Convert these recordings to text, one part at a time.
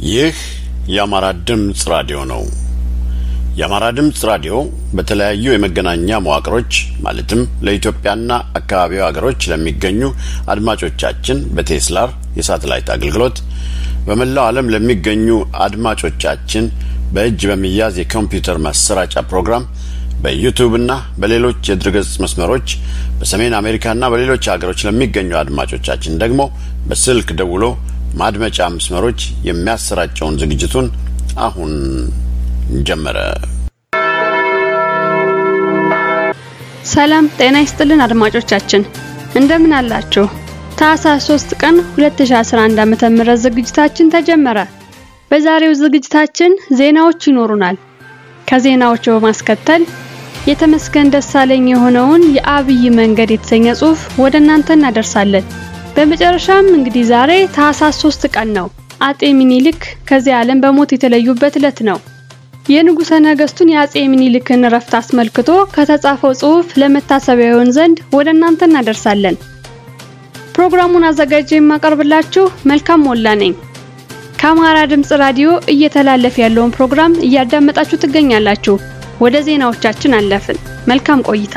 ይህ የአማራ ድምፅ ራዲዮ ነው። የአማራ ድምፅ ራዲዮ በተለያዩ የመገናኛ መዋቅሮች ማለትም ለኢትዮጵያና አካባቢው ሀገሮች ለሚገኙ አድማጮቻችን በቴስላር የሳተላይት አገልግሎት በመላው ዓለም ለሚገኙ አድማጮቻችን በእጅ በሚያዝ የኮምፒውተር ማሰራጫ ፕሮግራም በዩቱብና በሌሎች የድረገጽ መስመሮች በሰሜን አሜሪካና በሌሎች ሀገሮች ለሚገኙ አድማጮቻችን ደግሞ በስልክ ደውሎ ማድመጫ መስመሮች የሚያሰራጨውን ዝግጅቱን አሁን ጀመረ። ሰላም ጤና ይስጥልን አድማጮቻችን እንደምን አላችሁ? ታህሳስ 3 ቀን 2011 ዓ.ም ዝግጅታችን ተጀመረ። በዛሬው ዝግጅታችን ዜናዎች ይኖሩናል። ከዜናዎቹ በማስከተል የተመስገን ደሳለኝ የሆነውን የአብይ መንገድ የተሰኘ ጽሑፍ ወደ እናንተ እናደርሳለን። በመጨረሻም እንግዲህ ዛሬ ታህሳስ 3 ቀን ነው። አጤ ሚኒሊክ ከዚህ ዓለም በሞት የተለዩበት ዕለት ነው። የንጉሠ ነገሥቱን የአጼ ሚኒሊክን እረፍት አስመልክቶ ከተጻፈው ጽሑፍ ለመታሰቢያ ይሆን ዘንድ ወደ እናንተ እናደርሳለን። ፕሮግራሙን አዘጋጅ የማቀርብላችሁ መልካም ሞላ ነኝ። ከአማራ ድምፅ ራዲዮ እየተላለፈ ያለውን ፕሮግራም እያዳመጣችሁ ትገኛላችሁ። ወደ ዜናዎቻችን አለፍን። መልካም ቆይታ።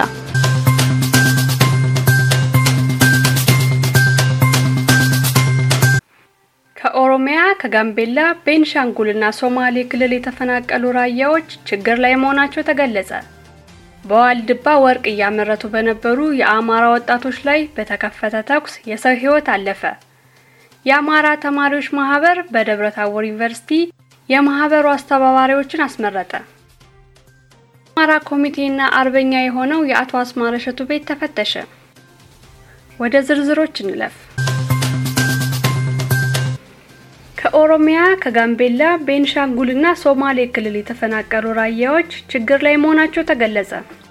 ከኦሮሚያ፣ ከጋምቤላ፣ ቤንሻንጉልና ሶማሌ ክልል የተፈናቀሉ ራያዎች ችግር ላይ መሆናቸው ተገለጸ። በዋልድባ ወርቅ እያመረቱ በነበሩ የአማራ ወጣቶች ላይ በተከፈተ ተኩስ የሰው ሕይወት አለፈ። የአማራ ተማሪዎች ማህበር በደብረ ታቦር ዩኒቨርሲቲ የማህበሩ አስተባባሪዎችን አስመረጠ። አማራ ኮሚቴና አርበኛ የሆነው የአቶ አስማረ እሸቱ ቤት ተፈተሸ። ወደ ዝርዝሮች እንለፍ። ከኦሮሚያ፣ ከጋምቤላ፣ ቤንሻንጉልና ሶማሌ ክልል የተፈናቀሉ ራያዎች ችግር ላይ መሆናቸው ተገለጸ።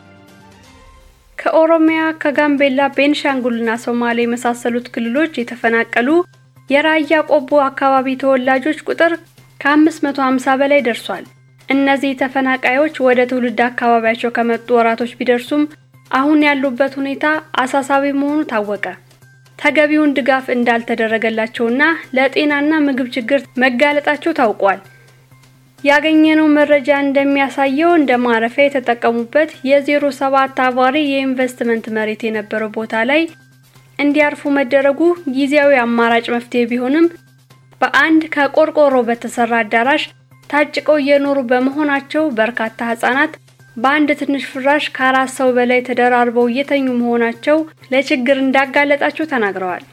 ከኦሮሚያ፣ ከጋምቤላ፣ ቤንሻንጉልና ሶማሌ የመሳሰሉት ክልሎች የተፈናቀሉ የራያ ቆቦ አካባቢ ተወላጆች ቁጥር ከ550 በላይ ደርሷል። እነዚህ ተፈናቃዮች ወደ ትውልድ አካባቢያቸው ከመጡ ወራቶች ቢደርሱም አሁን ያሉበት ሁኔታ አሳሳቢ መሆኑ ታወቀ። ተገቢውን ድጋፍ እንዳልተደረገላቸውና ለጤናና ምግብ ችግር መጋለጣቸው ታውቋል። ያገኘነው መረጃ እንደሚያሳየው እንደ ማረፊያ የተጠቀሙበት የዜሮ ሰባት አባሪ የኢንቨስትመንት መሬት የነበረው ቦታ ላይ እንዲያርፉ መደረጉ ጊዜያዊ አማራጭ መፍትሄ ቢሆንም በአንድ ከቆርቆሮ በተሰራ አዳራሽ ታጭቀው እየኖሩ በመሆናቸው በርካታ ህጻናት በአንድ ትንሽ ፍራሽ ከአራት ሰው በላይ ተደራርበው እየተኙ መሆናቸው ለችግር እንዳጋለጣቸው ተናግረዋል።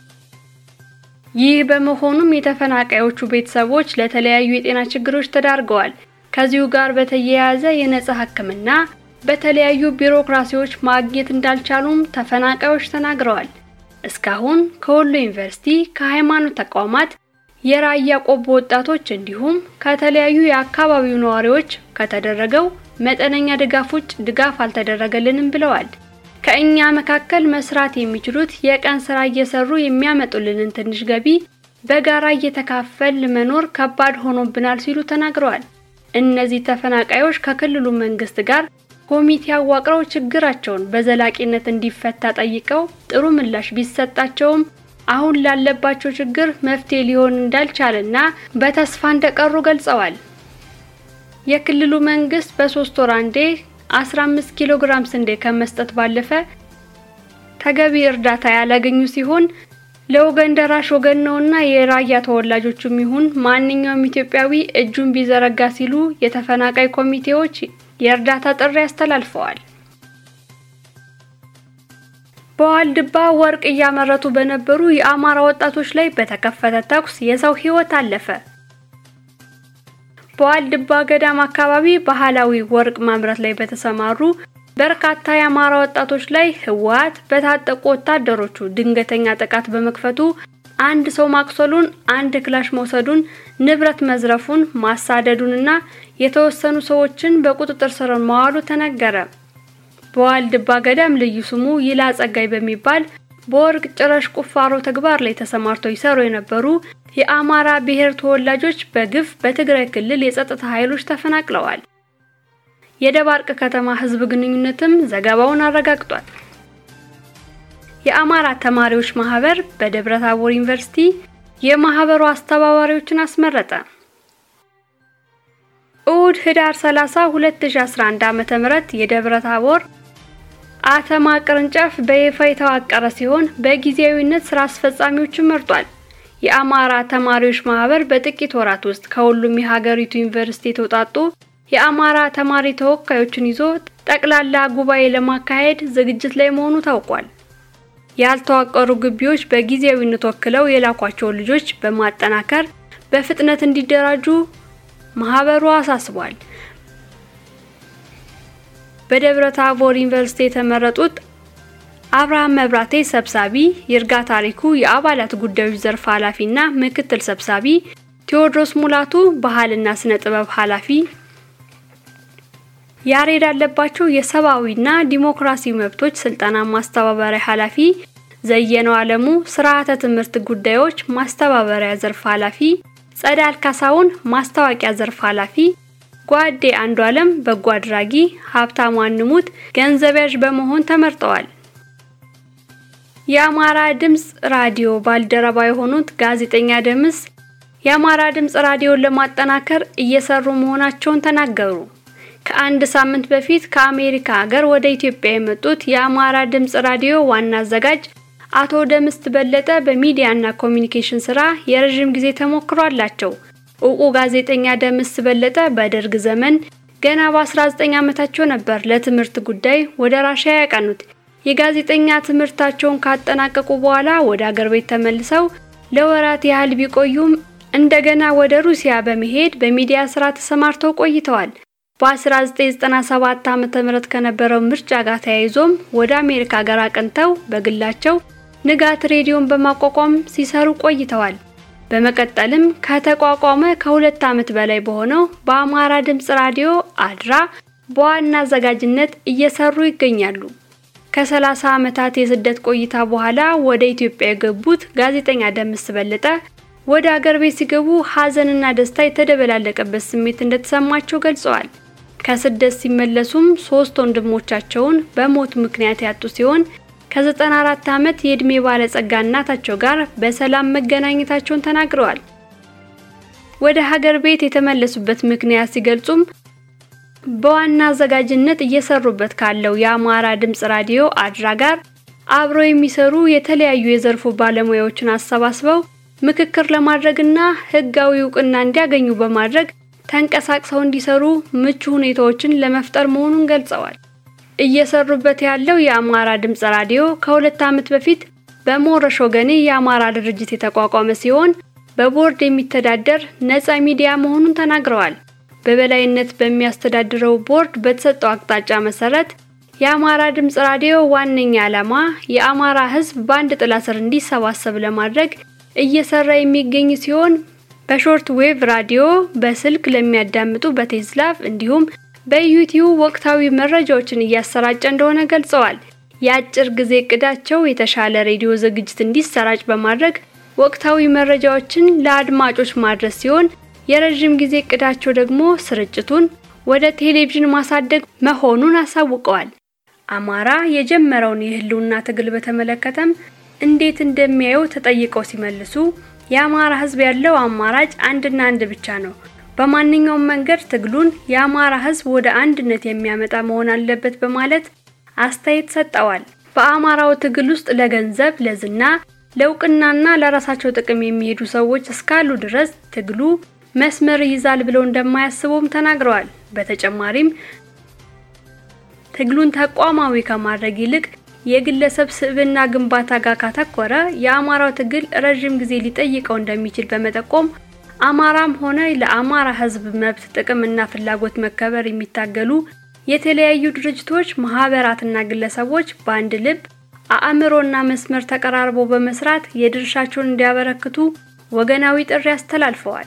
ይህ በመሆኑም የተፈናቃዮቹ ቤተሰቦች ለተለያዩ የጤና ችግሮች ተዳርገዋል። ከዚሁ ጋር በተያያዘ የነጻ ሕክምና በተለያዩ ቢሮክራሲዎች ማግኘት እንዳልቻሉም ተፈናቃዮች ተናግረዋል። እስካሁን ከወሎ ዩኒቨርሲቲ፣ ከሃይማኖት ተቋማት፣ የራያ ቆቦ ወጣቶች እንዲሁም ከተለያዩ የአካባቢው ነዋሪዎች ከተደረገው መጠነኛ ድጋፍ ውጭ ድጋፍ አልተደረገልንም ብለዋል። ከእኛ መካከል መስራት የሚችሉት የቀን ስራ እየሰሩ የሚያመጡልንን ትንሽ ገቢ በጋራ እየተካፈል መኖር ከባድ ሆኖብናል ሲሉ ተናግረዋል። እነዚህ ተፈናቃዮች ከክልሉ መንግስት ጋር ኮሚቴ አዋቅረው ችግራቸውን በዘላቂነት እንዲፈታ ጠይቀው ጥሩ ምላሽ ቢሰጣቸውም አሁን ላለባቸው ችግር መፍትሄ ሊሆን እንዳልቻለና በተስፋ እንደቀሩ ገልጸዋል። የክልሉ መንግስት በሶስት ወር አንዴ 15 ኪሎ ግራም ስንዴ ከመስጠት ባለፈ ተገቢ እርዳታ ያላገኙ ሲሆን ለወገን ደራሽ ወገን ነውና የራያ ተወላጆቹም ይሁን ማንኛውም ኢትዮጵያዊ እጁን ቢዘረጋ ሲሉ የተፈናቃይ ኮሚቴዎች የእርዳታ ጥሪ አስተላልፈዋል። በዋልድባ ወርቅ እያመረቱ በነበሩ የአማራ ወጣቶች ላይ በተከፈተ ተኩስ የሰው ሕይወት አለፈ። በዋልድባ ገዳም አካባቢ ባህላዊ ወርቅ ማምረት ላይ በተሰማሩ በርካታ የአማራ ወጣቶች ላይ ህወሓት በታጠቁ ወታደሮቹ ድንገተኛ ጥቃት በመክፈቱ አንድ ሰው ማቁሰሉን፣ አንድ ክላሽ መውሰዱን፣ ንብረት መዝረፉን፣ ማሳደዱንና የተወሰኑ ሰዎችን በቁጥጥር ስር መዋሉ ተነገረ። በዋልድባ ገዳም ልዩ ስሙ ይላ ጸጋይ በሚባል በወርቅ ጭረሽ ቁፋሮ ተግባር ላይ ተሰማርተው ይሰሩ የነበሩ የአማራ ብሔር ተወላጆች በግፍ በትግራይ ክልል የጸጥታ ኃይሎች ተፈናቅለዋል። የደባርቅ ከተማ ህዝብ ግንኙነትም ዘገባውን አረጋግጧል። የአማራ ተማሪዎች ማህበር በደብረ ታቦር ዩኒቨርሲቲ የማህበሩ አስተባባሪዎችን አስመረጠ። እሁድ ህዳር 30 2011 ዓ.ም የደብረ ታቦር አተማ ቅርንጫፍ በይፋ የተዋቀረ ሲሆን በጊዜያዊነት ስራ አስፈጻሚዎችን መርጧል። የአማራ ተማሪዎች ማህበር በጥቂት ወራት ውስጥ ከሁሉም የሀገሪቱ ዩኒቨርሲቲ የተውጣጡ የአማራ ተማሪ ተወካዮችን ይዞ ጠቅላላ ጉባኤ ለማካሄድ ዝግጅት ላይ መሆኑ ታውቋል። ያልተዋቀሩ ግቢዎች በጊዜያዊነት ወክለው የላኳቸውን ልጆች በማጠናከር በፍጥነት እንዲደራጁ ማህበሩ አሳስቧል። በደብረ ታቦር ዩኒቨርሲቲ የተመረጡት አብርሃም መብራቴ ሰብሳቢ፣ ይርጋ ታሪኩ የአባላት ጉዳዮች ዘርፍ ኃላፊና ምክትል ሰብሳቢ፣ ቴዎድሮስ ሙላቱ ባህልና ስነ ጥበብ ኃላፊ፣ ያሬድ አለባቸው የሰብአዊና ዲሞክራሲ መብቶች ስልጠና ማስተባበሪያ ኃላፊ፣ ዘየነው አለሙ ስርዓተ ትምህርት ጉዳዮች ማስተባበሪያ ዘርፍ ኃላፊ፣ ጸዳል ካሳውን ማስታወቂያ ዘርፍ ኃላፊ ጓዴ አንዱ ዓለም በጎ አድራጊ፣ ሀብታሙ አንሙት ገንዘብ ያዥ በመሆን ተመርጠዋል። የአማራ ድምጽ ራዲዮ ባልደረባ የሆኑት ጋዜጠኛ ደምስ የአማራ ድምጽ ራዲዮን ለማጠናከር እየሰሩ መሆናቸውን ተናገሩ። ከአንድ ሳምንት በፊት ከአሜሪካ ሀገር ወደ ኢትዮጵያ የመጡት የአማራ ድምጽ ራዲዮ ዋና አዘጋጅ አቶ ደምስት በለጠ በሚዲያና ኮሚኒኬሽን ስራ የረዥም ጊዜ ተሞክሮ አላቸው። እውቁ ጋዜጠኛ ደምስ በለጠ በደርግ ዘመን ገና በ19 ዓመታቸው ነበር ለትምህርት ጉዳይ ወደ ራሽያ ያቀኑት። የጋዜጠኛ ትምህርታቸውን ካጠናቀቁ በኋላ ወደ አገር ቤት ተመልሰው ለወራት ያህል ቢቆዩም እንደገና ወደ ሩሲያ በመሄድ በሚዲያ ስራ ተሰማርተው ቆይተዋል። በ1997 ዓ.ም ከነበረው ምርጫ ጋር ተያይዞም ወደ አሜሪካ ሀገር አቅንተው በግላቸው ንጋት ሬዲዮን በማቋቋም ሲሰሩ ቆይተዋል። በመቀጠልም ከተቋቋመ ከሁለት ዓመት በላይ በሆነው በአማራ ድምጽ ራዲዮ አድራ በዋና አዘጋጅነት እየሰሩ ይገኛሉ። ከ30 ዓመታት የስደት ቆይታ በኋላ ወደ ኢትዮጵያ የገቡት ጋዜጠኛ ደምስ በለጠ ወደ አገር ቤት ሲገቡ ሀዘንና ደስታ የተደበላለቀበት ስሜት እንደተሰማቸው ገልጸዋል። ከስደት ሲመለሱም ሶስት ወንድሞቻቸውን በሞት ምክንያት ያጡ ሲሆን ከ94 ዓመት የዕድሜ ባለጸጋ እናታቸው ጋር በሰላም መገናኘታቸውን ተናግረዋል። ወደ ሀገር ቤት የተመለሱበት ምክንያት ሲገልጹም በዋና አዘጋጅነት እየሰሩበት ካለው የአማራ ድምጽ ራዲዮ አድራ ጋር አብረው የሚሰሩ የተለያዩ የዘርፉ ባለሙያዎችን አሰባስበው ምክክር ለማድረግና ሕጋዊ እውቅና እንዲያገኙ በማድረግ ተንቀሳቅሰው እንዲሰሩ ምቹ ሁኔታዎችን ለመፍጠር መሆኑን ገልጸዋል። እየሰሩበት ያለው የአማራ ድምጽ ራዲዮ ከሁለት ዓመት በፊት በሞረሽ ወገኔ የአማራ ድርጅት የተቋቋመ ሲሆን በቦርድ የሚተዳደር ነፃ ሚዲያ መሆኑን ተናግረዋል። በበላይነት በሚያስተዳድረው ቦርድ በተሰጠው አቅጣጫ መሰረት የአማራ ድምጽ ራዲዮ ዋነኛ ዓላማ የአማራ ሕዝብ በአንድ ጥላ ስር እንዲሰባሰብ ለማድረግ እየሰራ የሚገኝ ሲሆን በሾርት ዌቭ ራዲዮ በስልክ ለሚያዳምጡ በቴዝላቭ እንዲሁም በዩቲዩብ ወቅታዊ መረጃዎችን እያሰራጨ እንደሆነ ገልጸዋል። የአጭር ጊዜ እቅዳቸው የተሻለ ሬዲዮ ዝግጅት እንዲሰራጭ በማድረግ ወቅታዊ መረጃዎችን ለአድማጮች ማድረስ ሲሆን የረዥም ጊዜ እቅዳቸው ደግሞ ስርጭቱን ወደ ቴሌቪዥን ማሳደግ መሆኑን አሳውቀዋል። አማራ የጀመረውን የህልውና ትግል በተመለከተም እንዴት እንደሚያየው ተጠይቀው ሲመልሱ የአማራ ህዝብ ያለው አማራጭ አንድና አንድ ብቻ ነው። በማንኛውም መንገድ ትግሉን የአማራ ህዝብ ወደ አንድነት የሚያመጣ መሆን አለበት በማለት አስተያየት ሰጠዋል። በአማራው ትግል ውስጥ ለገንዘብ፣ ለዝና፣ ለእውቅናና ለራሳቸው ጥቅም የሚሄዱ ሰዎች እስካሉ ድረስ ትግሉ መስመር ይይዛል ብለው እንደማያስቡም ተናግረዋል። በተጨማሪም ትግሉን ተቋማዊ ከማድረግ ይልቅ የግለሰብ ስብዕና ግንባታ ጋር ካተኮረ የአማራው ትግል ረዥም ጊዜ ሊጠይቀው እንደሚችል በመጠቆም አማራም ሆነ ለአማራ ህዝብ መብት ጥቅምና ፍላጎት መከበር የሚታገሉ የተለያዩ ድርጅቶች፣ ማህበራትና ግለሰቦች በአንድ ልብ አእምሮና መስመር ተቀራርበው በመስራት የድርሻቸውን እንዲያበረክቱ ወገናዊ ጥሪ አስተላልፈዋል።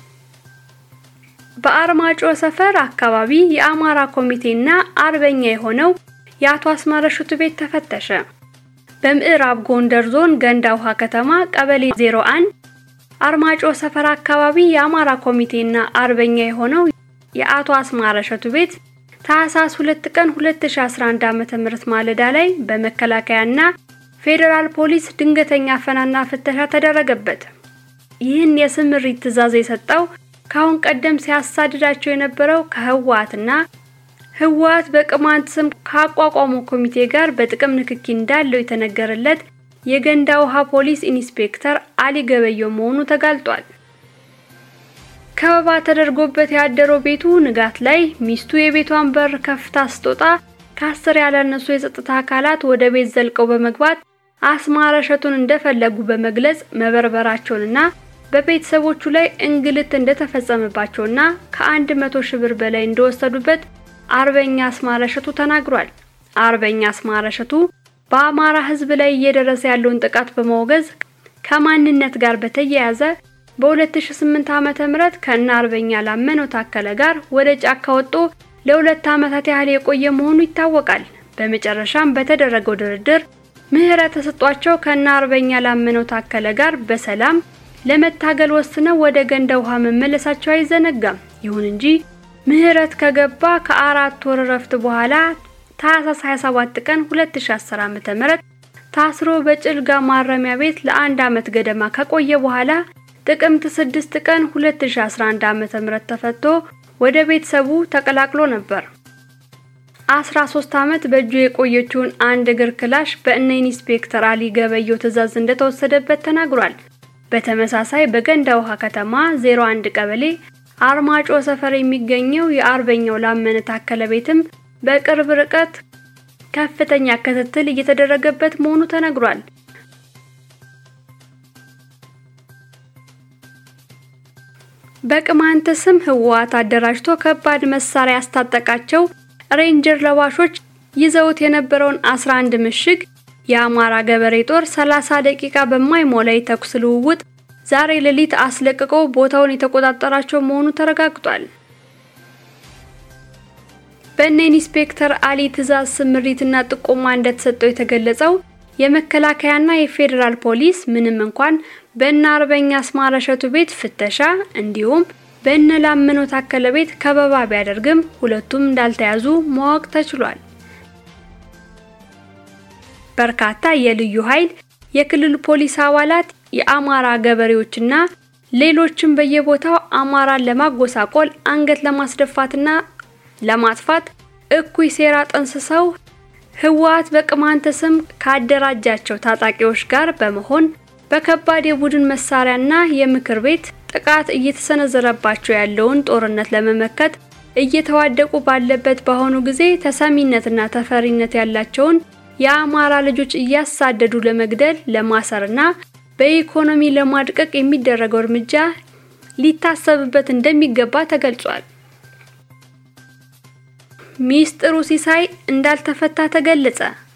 በአርማጮ ሰፈር አካባቢ የአማራ ኮሚቴና አርበኛ የሆነው የአቶ አስማረ ሹቱ ቤት ተፈተሸ። በምዕራብ ጎንደር ዞን ገንዳ ውሃ ከተማ ቀበሌ 01 አርማጮ ሰፈር አካባቢ የአማራ ኮሚቴና አርበኛ የሆነው የአቶ አስማረ ሹቱ ቤት ታህሳስ 2 ቀን 2011 ዓ.ም ማለዳ ላይ በመከላከያና ፌዴራል ፖሊስ ድንገተኛ አፈናና ፍተሻ ተደረገበት። ይህን የስምሪት ትዕዛዝ የሰጠው ከአሁን ቀደም ሲያሳድዳቸው የነበረው ከህወሓትና ህወሓት በቅማንት ስም ካቋቋመው ኮሚቴ ጋር በጥቅም ንክኪ እንዳለው የተነገረለት የገንዳ ውሃ ፖሊስ ኢንስፔክተር አሊ ገበየው መሆኑ ተጋልጧል። ከበባ ተደርጎበት ያደረው ቤቱ ንጋት ላይ ሚስቱ የቤቷን በር ከፍታ ስትወጣ ከአስር ያላነሱ የጸጥታ አካላት ወደ ቤት ዘልቀው በመግባት አስማረ እሸቱን እንደፈለጉ በመግለጽ መበርበራቸውንና በቤተሰቦቹ ላይ እንግልት እንደተፈጸመባቸውና ከአንድ መቶ ሺህ ብር በላይ እንደወሰዱበት አርበኛ አስማረ እሸቱ ተናግሯል። አርበኛ አስማረ እሸቱ በአማራ ሕዝብ ላይ እየደረሰ ያለውን ጥቃት በማውገዝ ከማንነት ጋር በተያያዘ በ2008 ዓመተ ምህረት ከነ አርበኛ ላመነው ታከለ ጋር ወደ ጫካ ወጥቶ ለሁለት ዓመታት ያህል የቆየ መሆኑ ይታወቃል። በመጨረሻም በተደረገው ድርድር ምህረት ተሰጧቸው ከነ አርበኛ ላመነው ታከለ ጋር በሰላም ለመታገል ወስነው ወደ ገንዳ ውሃ መመለሳቸው አይዘነጋም። ይሁን እንጂ ምህረት ከገባ ከአራት ወር እረፍት በኋላ ታህሳስ 27 ቀን 2010 ዓ.ም ታስሮ በጭልጋ ማረሚያ ቤት ለአንድ ዓመት ገደማ ከቆየ በኋላ ጥቅምት 6 ቀን 2011 ዓ.ም ተፈቶ ወደ ቤተሰቡ ተቀላቅሎ ነበር። 13 ዓመት በእጁ የቆየችውን አንድ እግር ክላሽ በእነ ኢንስፔክተር አሊ ገበየው ትዕዛዝ እንደተወሰደበት ተናግሯል። በተመሳሳይ በገንዳ ውሃ ከተማ 01 ቀበሌ አርማጮ ሰፈር የሚገኘው የአርበኛው ላመነ ታከለ ቤትም በቅርብ ርቀት ከፍተኛ ክትትል እየተደረገበት መሆኑ ተነግሯል። በቅማንት ስም ህወሓት አደራጅቶ ከባድ መሳሪያ ያስታጠቃቸው ሬንጀር ለባሾች ይዘውት የነበረውን 11 ምሽግ የአማራ ገበሬ ጦር 30 ደቂቃ በማይሞላ የተኩስ ልውውጥ ዛሬ ሌሊት አስለቅቆ ቦታውን የተቆጣጠራቸው መሆኑ ተረጋግጧል። በእነ ኢንስፔክተር አሊ ትዕዛዝ ስምሪትና ጥቆማ እንደተሰጠው የተገለጸው የመከላከያና የፌዴራል ፖሊስ ምንም እንኳን በእነ አርበኛ አስማረ እሸቱ ቤት ፍተሻ እንዲሁም በእነ ላመነው ታከለ ቤት ከበባ ቢያደርግም ሁለቱም እንዳልተያዙ ማወቅ ተችሏል። በርካታ የልዩ ኃይል የክልል ፖሊስ አባላት የአማራ ገበሬዎችና ሌሎችም በየቦታው አማራን ለማጎሳቆል አንገት ለማስደፋትና ለማጥፋት እኩይ ሴራ ጠንስሰው ህወሓት በቅማንት ስም ካደራጃቸው ታጣቂዎች ጋር በመሆን በከባድ የቡድን መሳሪያና የምክር ቤት ጥቃት እየተሰነዘረባቸው ያለውን ጦርነት ለመመከት እየተዋደቁ ባለበት በአሁኑ ጊዜ ተሰሚነትና ተፈሪነት ያላቸውን የአማራ ልጆች እያሳደዱ ለመግደል ለማሰርና በኢኮኖሚ ለማድቀቅ የሚደረገው እርምጃ ሊታሰብበት እንደሚገባ ተገልጿል። ሚስጥሩ ሲሳይ እንዳልተፈታ ተገለጸ።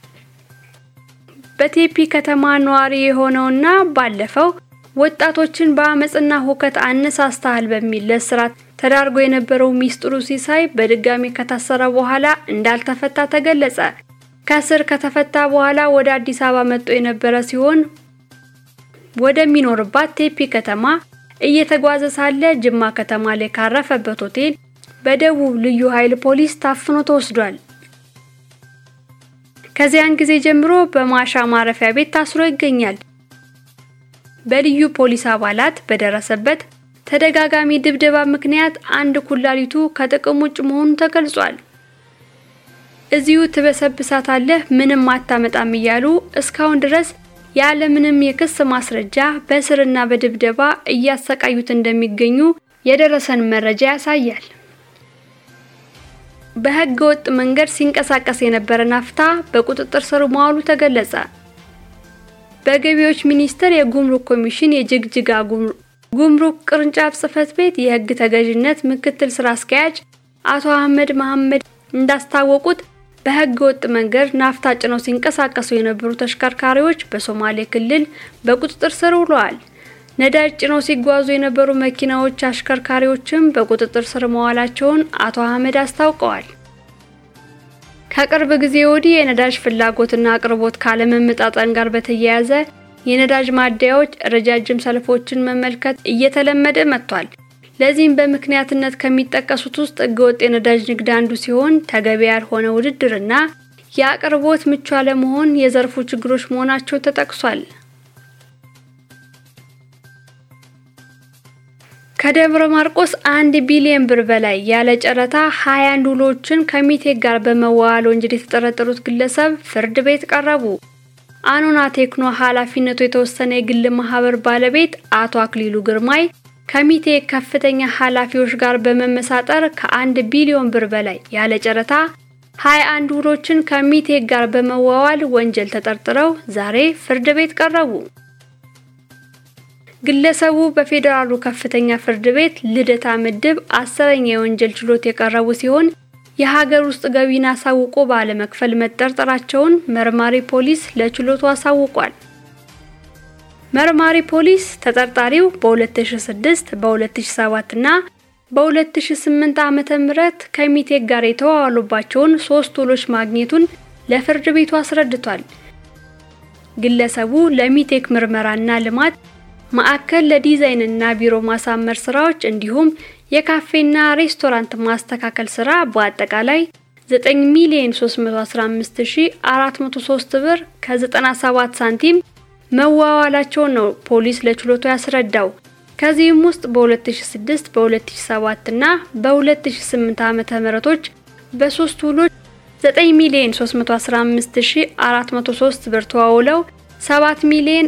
በቴፒ ከተማ ነዋሪ የሆነውና ባለፈው ወጣቶችን በአመፅና ሁከት አነሳስተሃል በሚል ለእስራት ተዳርጎ የነበረው ሚስጥሩ ሲሳይ በድጋሚ ከታሰረ በኋላ እንዳልተፈታ ተገለጸ። ከስር ከተፈታ በኋላ ወደ አዲስ አበባ መጥቶ የነበረ ሲሆን ወደሚኖርባት ቴፒ ከተማ እየተጓዘ ሳለ ጅማ ከተማ ላይ ካረፈበት ሆቴል በደቡብ ልዩ ኃይል ፖሊስ ታፍኖ ተወስዷል። ከዚያን ጊዜ ጀምሮ በማሻ ማረፊያ ቤት ታስሮ ይገኛል። በልዩ ፖሊስ አባላት በደረሰበት ተደጋጋሚ ድብደባ ምክንያት አንድ ኩላሊቱ ከጥቅም ውጭ መሆኑ ተገልጿል። እዚሁ ትበሰብሳታለህ ምንም አታመጣም እያሉ እስካሁን ድረስ ያለምንም የክስ ማስረጃ በእስርና በድብደባ እያሰቃዩት እንደሚገኙ የደረሰን መረጃ ያሳያል። በሕገ ወጥ መንገድ ሲንቀሳቀስ የነበረ ናፍታ በቁጥጥር ስር መዋሉ ተገለጸ። በገቢዎች ሚኒስቴር የጉምሩክ ኮሚሽን የጅግጅጋ ጉምሩክ ቅርንጫፍ ጽሕፈት ቤት የሕግ ተገዥነት ምክትል ስራ አስኪያጅ አቶ አህመድ መሐመድ እንዳስታወቁት በሕገ ወጥ መንገድ ናፍታ ጭነው ሲንቀሳቀሱ የነበሩ ተሽከርካሪዎች በሶማሌ ክልል በቁጥጥር ስር ውለዋል። ነዳጅ ጭነው ሲጓዙ የነበሩ መኪናዎች አሽከርካሪዎችም በቁጥጥር ስር መዋላቸውን አቶ አህመድ አስታውቀዋል። ከቅርብ ጊዜ ወዲህ የነዳጅ ፍላጎትና አቅርቦት ካለመመጣጠን ጋር በተያያዘ የነዳጅ ማደያዎች ረጃጅም ሰልፎችን መመልከት እየተለመደ መጥቷል። ለዚህም በምክንያትነት ከሚጠቀሱት ውስጥ ህገወጥ የነዳጅ ንግድ አንዱ ሲሆን ተገቢ ያልሆነ ውድድርና የአቅርቦት ምቹ አለመሆን የዘርፉ ችግሮች መሆናቸው ተጠቅሷል። ከደብረ ማርቆስ አንድ ቢሊዮን ብር በላይ ያለ ጨረታ 21 ውሎችን ከሚቴክ ጋር በመዋዋል ወንጀል የተጠረጠሩት ግለሰብ ፍርድ ቤት ቀረቡ። አኖና ቴክኖ ኃላፊነቱ የተወሰነ የግል ማህበር ባለቤት አቶ አክሊሉ ግርማይ ከሚቴክ ከፍተኛ ኃላፊዎች ጋር በመመሳጠር ከአንድ ቢሊዮን ብር በላይ ያለ ጨረታ 21 ውሎችን ከሚቴክ ጋር በመዋዋል ወንጀል ተጠርጥረው ዛሬ ፍርድ ቤት ቀረቡ። ግለሰቡ በፌዴራሉ ከፍተኛ ፍርድ ቤት ልደታ ምድብ አስረኛ የወንጀል ችሎት የቀረቡ ሲሆን የሀገር ውስጥ ገቢን አሳውቆ ባለመክፈል መጠርጠራቸውን መርማሪ ፖሊስ ለችሎቱ አሳውቋል። መርማሪ ፖሊስ ተጠርጣሪው በ2006 በ2007 እና በ2008 ዓመተ ምህረት ከሚቴክ ጋር የተዋዋሉባቸውን ሶስት ውሎች ማግኘቱን ለፍርድ ቤቱ አስረድቷል። ግለሰቡ ለሚቴክ ምርመራና ልማት ማዕከል ለዲዛይንና ቢሮ ማሳመር ስራዎች እንዲሁም የካፌና ሬስቶራንት ማስተካከል ስራ በአጠቃላይ 9 ሚሊዮን 315403 ብር ከ97 ሳንቲም መዋዋላቸውን ነው ፖሊስ ለችሎቱ ያስረዳው። ከዚህም ውስጥ በ2006 በ2007 እና በ2008 ዓመተ ምህረቶች በሶስት ውሎች 9 ሚሊዮን 315403 ብር ተዋውለው 7 ሚሊዮን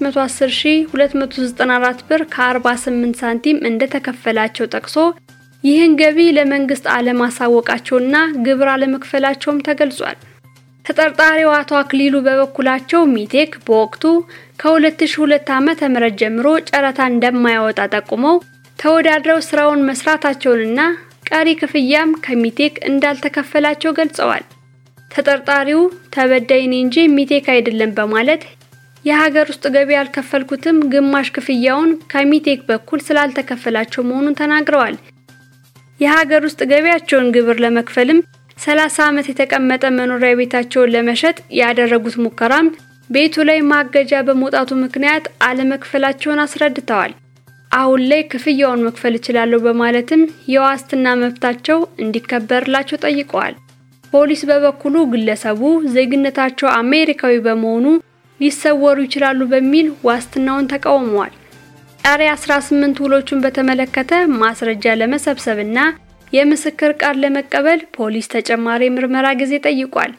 510294 ብር ከ48 ሳንቲም እንደተከፈላቸው ጠቅሶ ይህን ገቢ ለመንግስት አለማሳወቃቸውና ግብር አለመክፈላቸውም ተገልጿል። ተጠርጣሪው አቶ አክሊሉ በበኩላቸው ሚቴክ በወቅቱ ከ2002 ዓመተ ምህረት ጀምሮ ጨረታ እንደማያወጣ ጠቁመው ተወዳድረው ስራውን መስራታቸውንና ቀሪ ክፍያም ከሚቴክ እንዳልተከፈላቸው ገልጸዋል። ተጠርጣሪው ተበዳይ እኔ እንጂ ሚቴክ አይደለም በማለት የሀገር ውስጥ ገቢ ያልከፈልኩትም ግማሽ ክፍያውን ከሚቴክ በኩል ስላልተከፈላቸው መሆኑን ተናግረዋል። የሀገር ውስጥ ገቢያቸውን ግብር ለመክፈልም 30 ዓመት የተቀመጠ መኖሪያ ቤታቸውን ለመሸጥ ያደረጉት ሙከራም ቤቱ ላይ ማገጃ በመውጣቱ ምክንያት አለመክፈላቸውን አስረድተዋል። አሁን ላይ ክፍያውን መክፈል እችላለሁ በማለትም የዋስትና መብታቸው እንዲከበርላቸው ጠይቀዋል። ፖሊስ በበኩሉ ግለሰቡ ዜግነታቸው አሜሪካዊ በመሆኑ ሊሰወሩ ይችላሉ በሚል ዋስትናውን ተቃውመዋል። ቀሪ 18 ውሎቹን በተመለከተ ማስረጃ ለመሰብሰብና የምስክር ቃል ለመቀበል ፖሊስ ተጨማሪ ምርመራ ጊዜ ጠይቋል።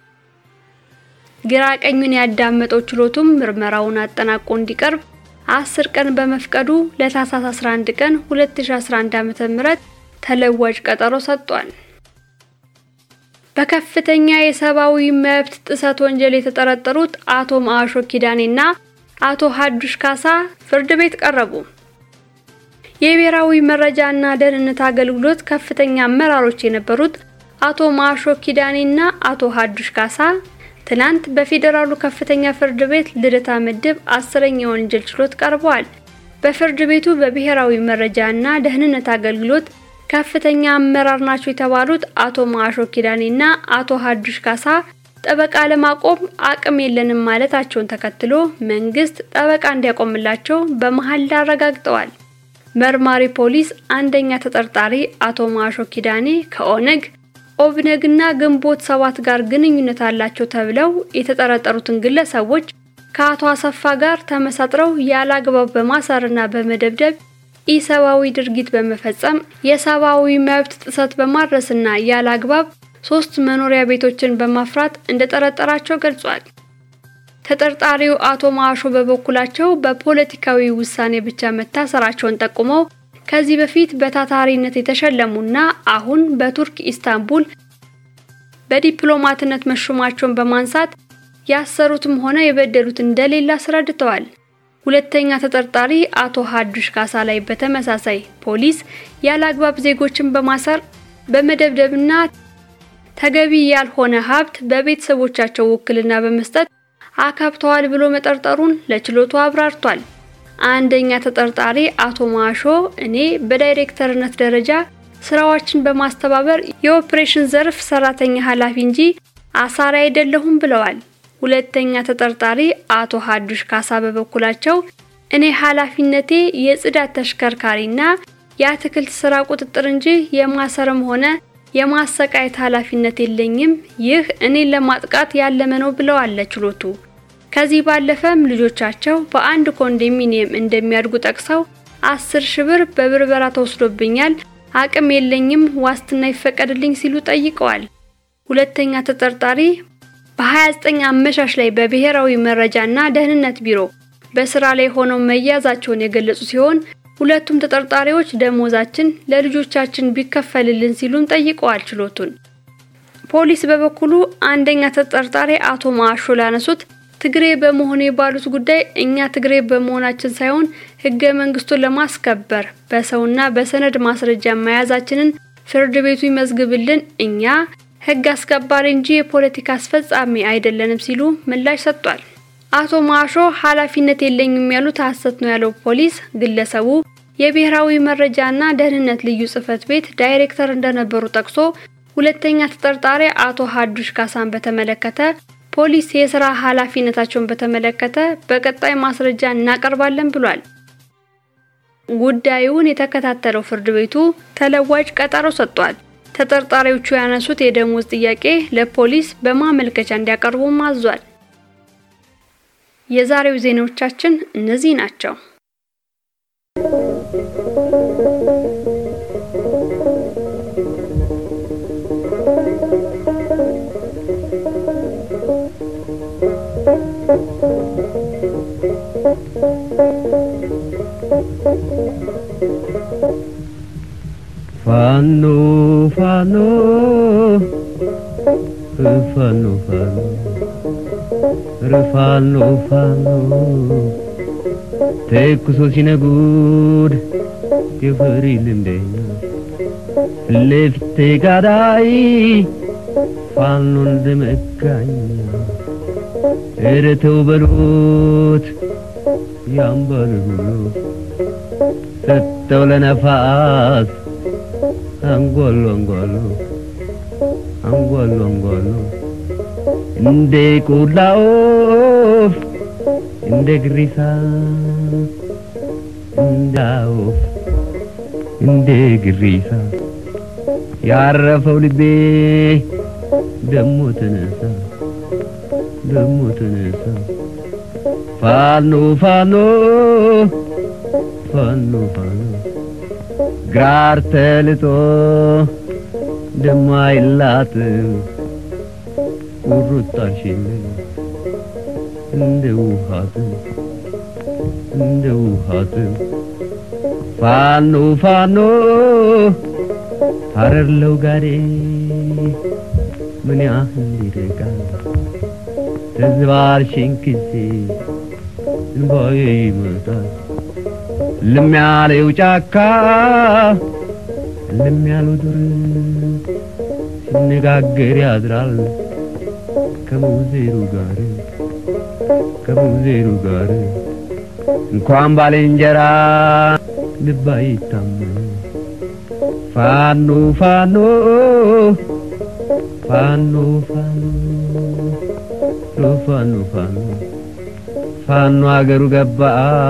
ግራ ቀኙን ያዳመጠው ችሎቱም ምርመራውን አጠናቆ እንዲቀርብ አስር ቀን በመፍቀዱ ለታህሳስ 11 ቀን 2011 ዓ.ም ተለዋጭ ቀጠሮ ሰጥቷል። በከፍተኛ የሰብአዊ መብት ጥሰት ወንጀል የተጠረጠሩት አቶ ማአሾ ኪዳኔና አቶ ሀዱሽ ካሳ ፍርድ ቤት ቀረቡ። የብሔራዊ መረጃና ደህንነት አገልግሎት ከፍተኛ አመራሮች የነበሩት አቶ ማአሾ ኪዳኔና አቶ ሀዱሽ ካሳ ትናንት በፌዴራሉ ከፍተኛ ፍርድ ቤት ልደታ ምድብ አስረኛ ወንጀል ችሎት ቀርበዋል። በፍርድ ቤቱ በብሔራዊ መረጃና ደህንነት አገልግሎት ከፍተኛ አመራር ናቸው የተባሉት አቶ ማአሾ ኪዳኔና አቶ ሀዱሽ ካሳ ጠበቃ ለማቆም አቅም የለንም ማለታቸውን ተከትሎ መንግስት ጠበቃ እንዲያቆምላቸው በመሀል አረጋግጠዋል። መርማሪ ፖሊስ አንደኛ ተጠርጣሪ አቶ ማአሾ ኪዳኔ ከኦነግ ኦብነግና ግንቦት ሰባት ጋር ግንኙነት አላቸው ተብለው የተጠረጠሩትን ግለሰቦች ከአቶ አሰፋ ጋር ተመሳጥረው ያለ አግባብ በማሰርና በመደብደብ ኢሰብአዊ ድርጊት በመፈጸም የሰብአዊ መብት ጥሰት በማድረስና ያለ አግባብ ሶስት መኖሪያ ቤቶችን በማፍራት እንደጠረጠራቸው ገልጿል። ተጠርጣሪው አቶ ማአሾ በበኩላቸው በፖለቲካዊ ውሳኔ ብቻ መታሰራቸውን ጠቁመው ከዚህ በፊት በታታሪነት የተሸለሙና አሁን በቱርክ ኢስታንቡል በዲፕሎማትነት መሾማቸውን በማንሳት ያሰሩትም ሆነ የበደሉት እንደሌለ አስረድተዋል። ሁለተኛ ተጠርጣሪ አቶ ሀዱሽ ካሳ ላይ በተመሳሳይ ፖሊስ ያለ አግባብ ዜጎችን በማሰር በመደብደብና ተገቢ ያልሆነ ሀብት በቤተሰቦቻቸው ውክልና በመስጠት አካብተዋል ብሎ መጠርጠሩን ለችሎቱ አብራርቷል። አንደኛ ተጠርጣሪ አቶ ማሾ እኔ በዳይሬክተርነት ደረጃ ስራዎችን በማስተባበር የኦፕሬሽን ዘርፍ ሰራተኛ ኃላፊ እንጂ አሳሪ አይደለሁም ብለዋል። ሁለተኛ ተጠርጣሪ አቶ ሀዱሽ ካሳ በበኩላቸው እኔ ኃላፊነቴ የጽዳት ተሽከርካሪና የአትክልት ስራ ቁጥጥር እንጂ የማሰርም ሆነ የማሰቃየት ኃላፊነት የለኝም። ይህ እኔን ለማጥቃት ያለመ ነው ብለዋል ለችሎቱ። ከዚህ ባለፈም ልጆቻቸው በአንድ ኮንዶሚኒየም እንደሚያድጉ ጠቅሰው አስር ሺህ ብር በብርበራ ተወስዶብኛል፣ አቅም የለኝም፣ ዋስትና ይፈቀድልኝ ሲሉ ጠይቀዋል። ሁለተኛ ተጠርጣሪ በ29 አመሻሽ ላይ በብሔራዊ መረጃና ደህንነት ቢሮ በስራ ላይ ሆነው መያዛቸውን የገለጹ ሲሆን ሁለቱም ተጠርጣሪዎች ደሞዛችን ለልጆቻችን ቢከፈልልን ሲሉም ጠይቀዋል ችሎቱን። ፖሊስ በበኩሉ አንደኛ ተጠርጣሪ አቶ ማሾ ላነሱት ትግሬ በመሆኔ ባሉት ጉዳይ እኛ ትግሬ በመሆናችን ሳይሆን ሕገ መንግስቱን ለማስከበር በሰውና በሰነድ ማስረጃ መያዛችንን ፍርድ ቤቱ ይመዝግብልን፣ እኛ ሕግ አስከባሪ እንጂ የፖለቲካ አስፈጻሚ አይደለንም ሲሉ ምላሽ ሰጥቷል። አቶ ማሾ ኃላፊነት የለኝም ያሉት ሐሰት ነው ያለው ፖሊስ ግለሰቡ የብሔራዊ መረጃና ደህንነት ልዩ ጽሕፈት ቤት ዳይሬክተር እንደነበሩ ጠቅሶ ሁለተኛ ተጠርጣሪ አቶ ሀዱሽ ካሳን በተመለከተ ፖሊስ የስራ ኃላፊነታቸውን በተመለከተ በቀጣይ ማስረጃ እናቀርባለን ብሏል። ጉዳዩን የተከታተለው ፍርድ ቤቱ ተለዋጭ ቀጠሮ ሰጥቷል። ተጠርጣሪዎቹ ያነሱት የደሞዝ ጥያቄ ለፖሊስ በማመልከቻ እንዲያቀርቡም አዟል። የዛሬው ዜናዎቻችን እነዚህ ናቸው። ፋኖ ፋኖ ፋኖ ፋኖ ፋኖ ፋኖ ተኩሶ ሲነጉድ የፈሪ ልምደኛ ለፊቴ ጋዳይ ፋኖ እንደመጋኛ ኧረ ተው በሉት ያምባል ሁሉ ሰጠው ለነፋስ አንጓሉ አንጓሉ አንጓሉ አንጓሉ እንደ ቆላ ወፍ እንደ ግሪሳ እንደ ወፍ እንደ ግሪሳ ያረፈው ልቤ ደሞ ተነሳ ደሞ ተነሳ ፋኖ ፋኖ ፋኖ ፋኖ ግራር ተልጦ ደማይላትም ቁርጣሽን እንደ ውሃትም እንደ ውሃትም ፋኖ ፋኖ ሀረርለው ጋዴ ምን ያህል ይርቃል ተዝባርሽን ጊዜ እንባዬ ይመጣል ልም ያለው ጫካ ልም ያለው ዱር ሲነጋገር ያድራል ከሙዜሩ ጋር ከሙዜሩ ጋር እንኳን ባልንጀራ ልብ አይታመን ፋኖ ፋኖ ፋኖ ፋኖ ፋኖ ፋኖ ፋኖ አገሩ ገባ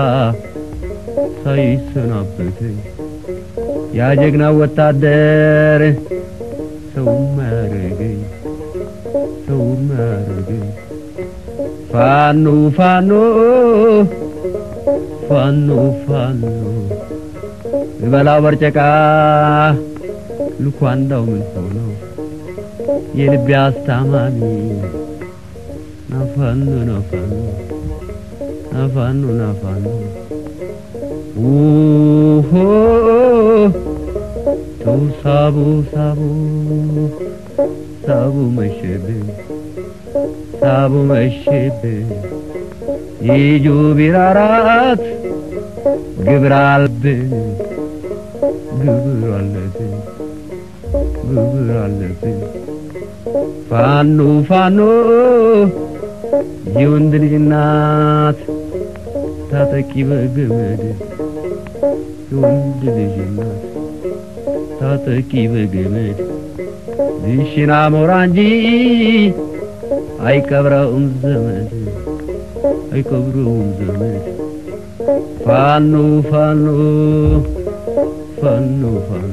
ሳይሰናበት ያ ጀግና ወታደር ሰው ማረገኝ ሰው ማረገኝ ፋኖ ፋኖ ፋኖ ፋኖ እበላው በርጨቃ ልኳንዳው ምን ሆነው የልቤ አስታማሚ ናፋኖ ናፋኖ ናፋኖ ናፋኖ ውሆ ተው ሳቡ ሳቡ ሳቡ መሸብን ሳቡ መሸብን ይጁ ቢራራት ግብር አለብን ግብር አለብን ግብር አለብን ፋኖ ፋኖ የወንድ ልጅ እናት ታጠቂ በገመድ የወንድ ልጅ እናት ታጠቂ በገመድ ዝሽና ሞራ እንጂ አይቀብረውም ዘመድ አይቀብረውም ዘመድ ፋኖ ፋኖ ፋኖ ፋኖ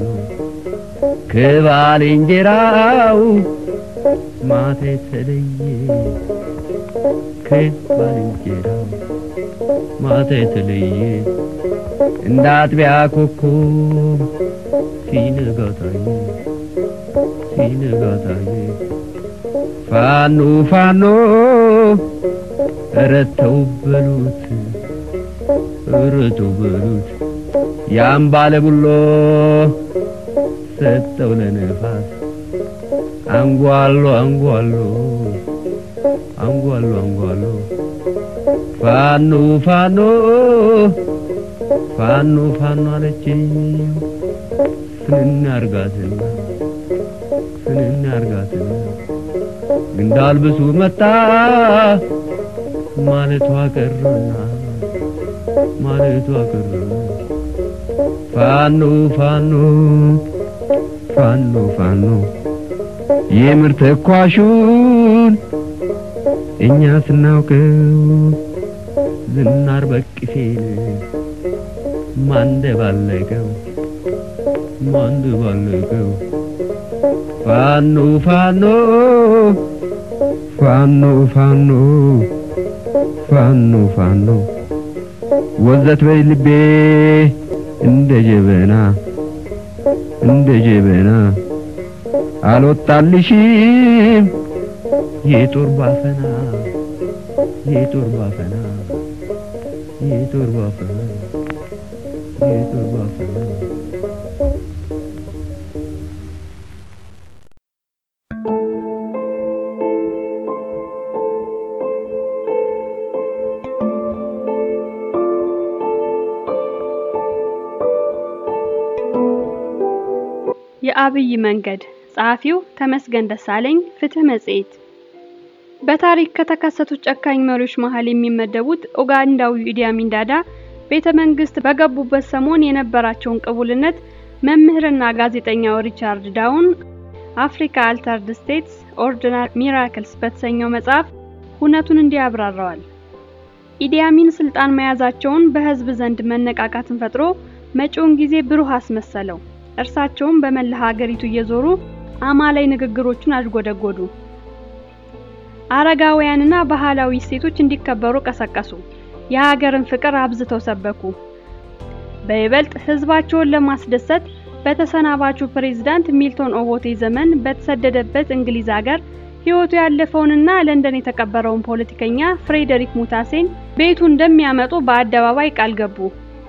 ከባልንጀራው ማታ የተለየ ከባልንጀራው ማታ የተለየ እንደ አጥቢያ ኮከብ ሲነጋ ታየ ሲነጋ ታየ ፋኖ ፋኖ ኧረ ተው በሉት ኧረ ተው በሉት ያን ባለ ቡሎ ሰጠው ለነፋስ አንጓሎ አንጓሎ አንጓሎ አንጓሎ ፋኖ ፋኖ ፋኖ ፋኖ አለችኝ ፍንን አርጋትና ፍንን አርጋትና እንዳልብሱ መጣ ማለቷ ቀረና ማለቷ ቀረና ፋኖ ፋኖ ፋኖ ፋኖ የምር ተኳሹን እኛ ስናውቀው ዝናር በቅፌን ማንደባለቀው ማንደባለቀው ፋኖ ፋኖ ፋኖ ፋኖ ፋኖ ፋኖ ወዘት በይ ልቤ እንደ ጀበና እንደ ጀበና አልወጣልሽም የጦር ባፈና የጦር ባፈና የጦር ባፈና የጦር ባፈና የአብይ መንገድ ጸሐፊው ተመስገን ደሳለኝ ፍትህ መጽሔት በታሪክ ከተከሰቱት ጨካኝ መሪዎች መሃል የሚመደቡት ኡጋንዳዊው ኢዲ አሚን ዳዳ ቤተ መንግስት በገቡበት ሰሞን የነበራቸውን ቅቡልነት መምህርና ጋዜጠኛው ሪቻርድ ዳውን አፍሪካ አልተርድ ስቴትስ ኦርዲናሪ ሚራክልስ በተሰኘው መጽሐፍ ሁነቱን እንዲህ ያብራራዋል። ኢዲ አሚን ስልጣን መያዛቸውን በህዝብ ዘንድ መነቃቃትን ፈጥሮ መጪውን ጊዜ ብሩህ አስመሰለው። እርሳቸውም በመላ ሀገሪቱ እየዞሩ አማላይ ንግግሮችን አዥጎደጎዱ። አረጋውያንና ባህላዊ እሴቶች እንዲከበሩ ቀሰቀሱ። የሀገርን ፍቅር አብዝተው ሰበኩ። በይበልጥ ህዝባቸውን ለማስደሰት በተሰናባቹ ፕሬዝዳንት ሚልቶን ኦቦቴ ዘመን በተሰደደበት እንግሊዝ ሀገር ህይወቱ ያለፈውንና ለንደን የተቀበረውን ፖለቲከኛ ፍሬዴሪክ ሙታሴን ቤቱ እንደሚያመጡ በአደባባይ ቃል ገቡ።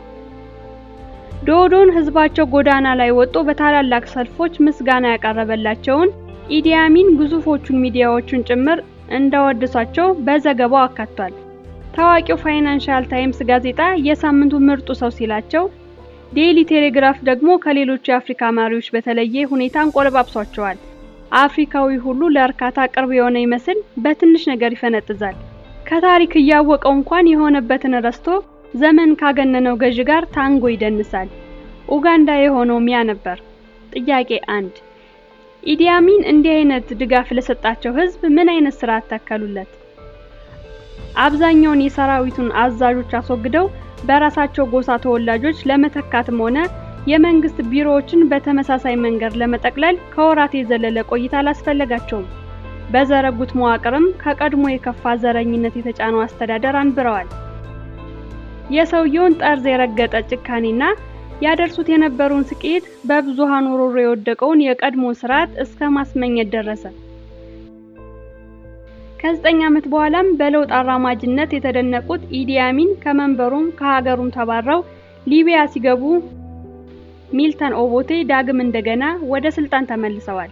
ዶዶን ህዝባቸው ጎዳና ላይ ወጥቶ በታላላቅ ሰልፎች ምስጋና ያቀረበላቸውን ኢዲ አሚን ግዙፎቹን ሚዲያዎቹን ጭምር እንዳወደሷቸው በዘገባው አካቷል። ታዋቂው ፋይናንሻል ታይምስ ጋዜጣ የሳምንቱ ምርጡ ሰው ሲላቸው፣ ዴይሊ ቴሌግራፍ ደግሞ ከሌሎቹ የአፍሪካ መሪዎች በተለየ ሁኔታ አንቆለባብሷቸዋል። አፍሪካዊ ሁሉ ለእርካታ ቅርብ የሆነ ይመስል በትንሽ ነገር ይፈነጥዛል። ከታሪክ እያወቀው እንኳን የሆነበትን ረስቶ ዘመን ካገነነው ገዢ ጋር ታንጎ ይደንሳል። ኡጋንዳ የሆነው ሚያ ነበር። ጥያቄ አንድ ኢዲ አሚን እንዲህ አይነት ድጋፍ ለሰጣቸው ህዝብ ምን አይነት ስርዓት ተከሉለት? አብዛኛውን የሰራዊቱን አዛዦች አስወግደው በራሳቸው ጎሳ ተወላጆች ለመተካትም ሆነ የመንግስት ቢሮዎችን በተመሳሳይ መንገድ ለመጠቅለል ከወራት የዘለለ ቆይታ አላስፈለጋቸውም። በዘረጉት መዋቅርም ከቀድሞ የከፋ ዘረኝነት የተጫነው አስተዳደር አንብረዋል። የሰውየውን ጠርዝ የረገጠ ጭካኔና ያደርሱት የነበረውን ስቅይት በብዙሃኑ ሮሮ የወደቀውን የቀድሞ ስርዓት እስከ ማስመኘት ደረሰ። ከዘጠኝ ዓመት በኋላም በለውጥ አራማጅነት የተደነቁት ኢዲ አሚን ከመንበሩም ከሀገሩም ተባረው ሊቢያ ሲገቡ ሚልተን ኦቦቴ ዳግም እንደገና ወደ ስልጣን ተመልሰዋል።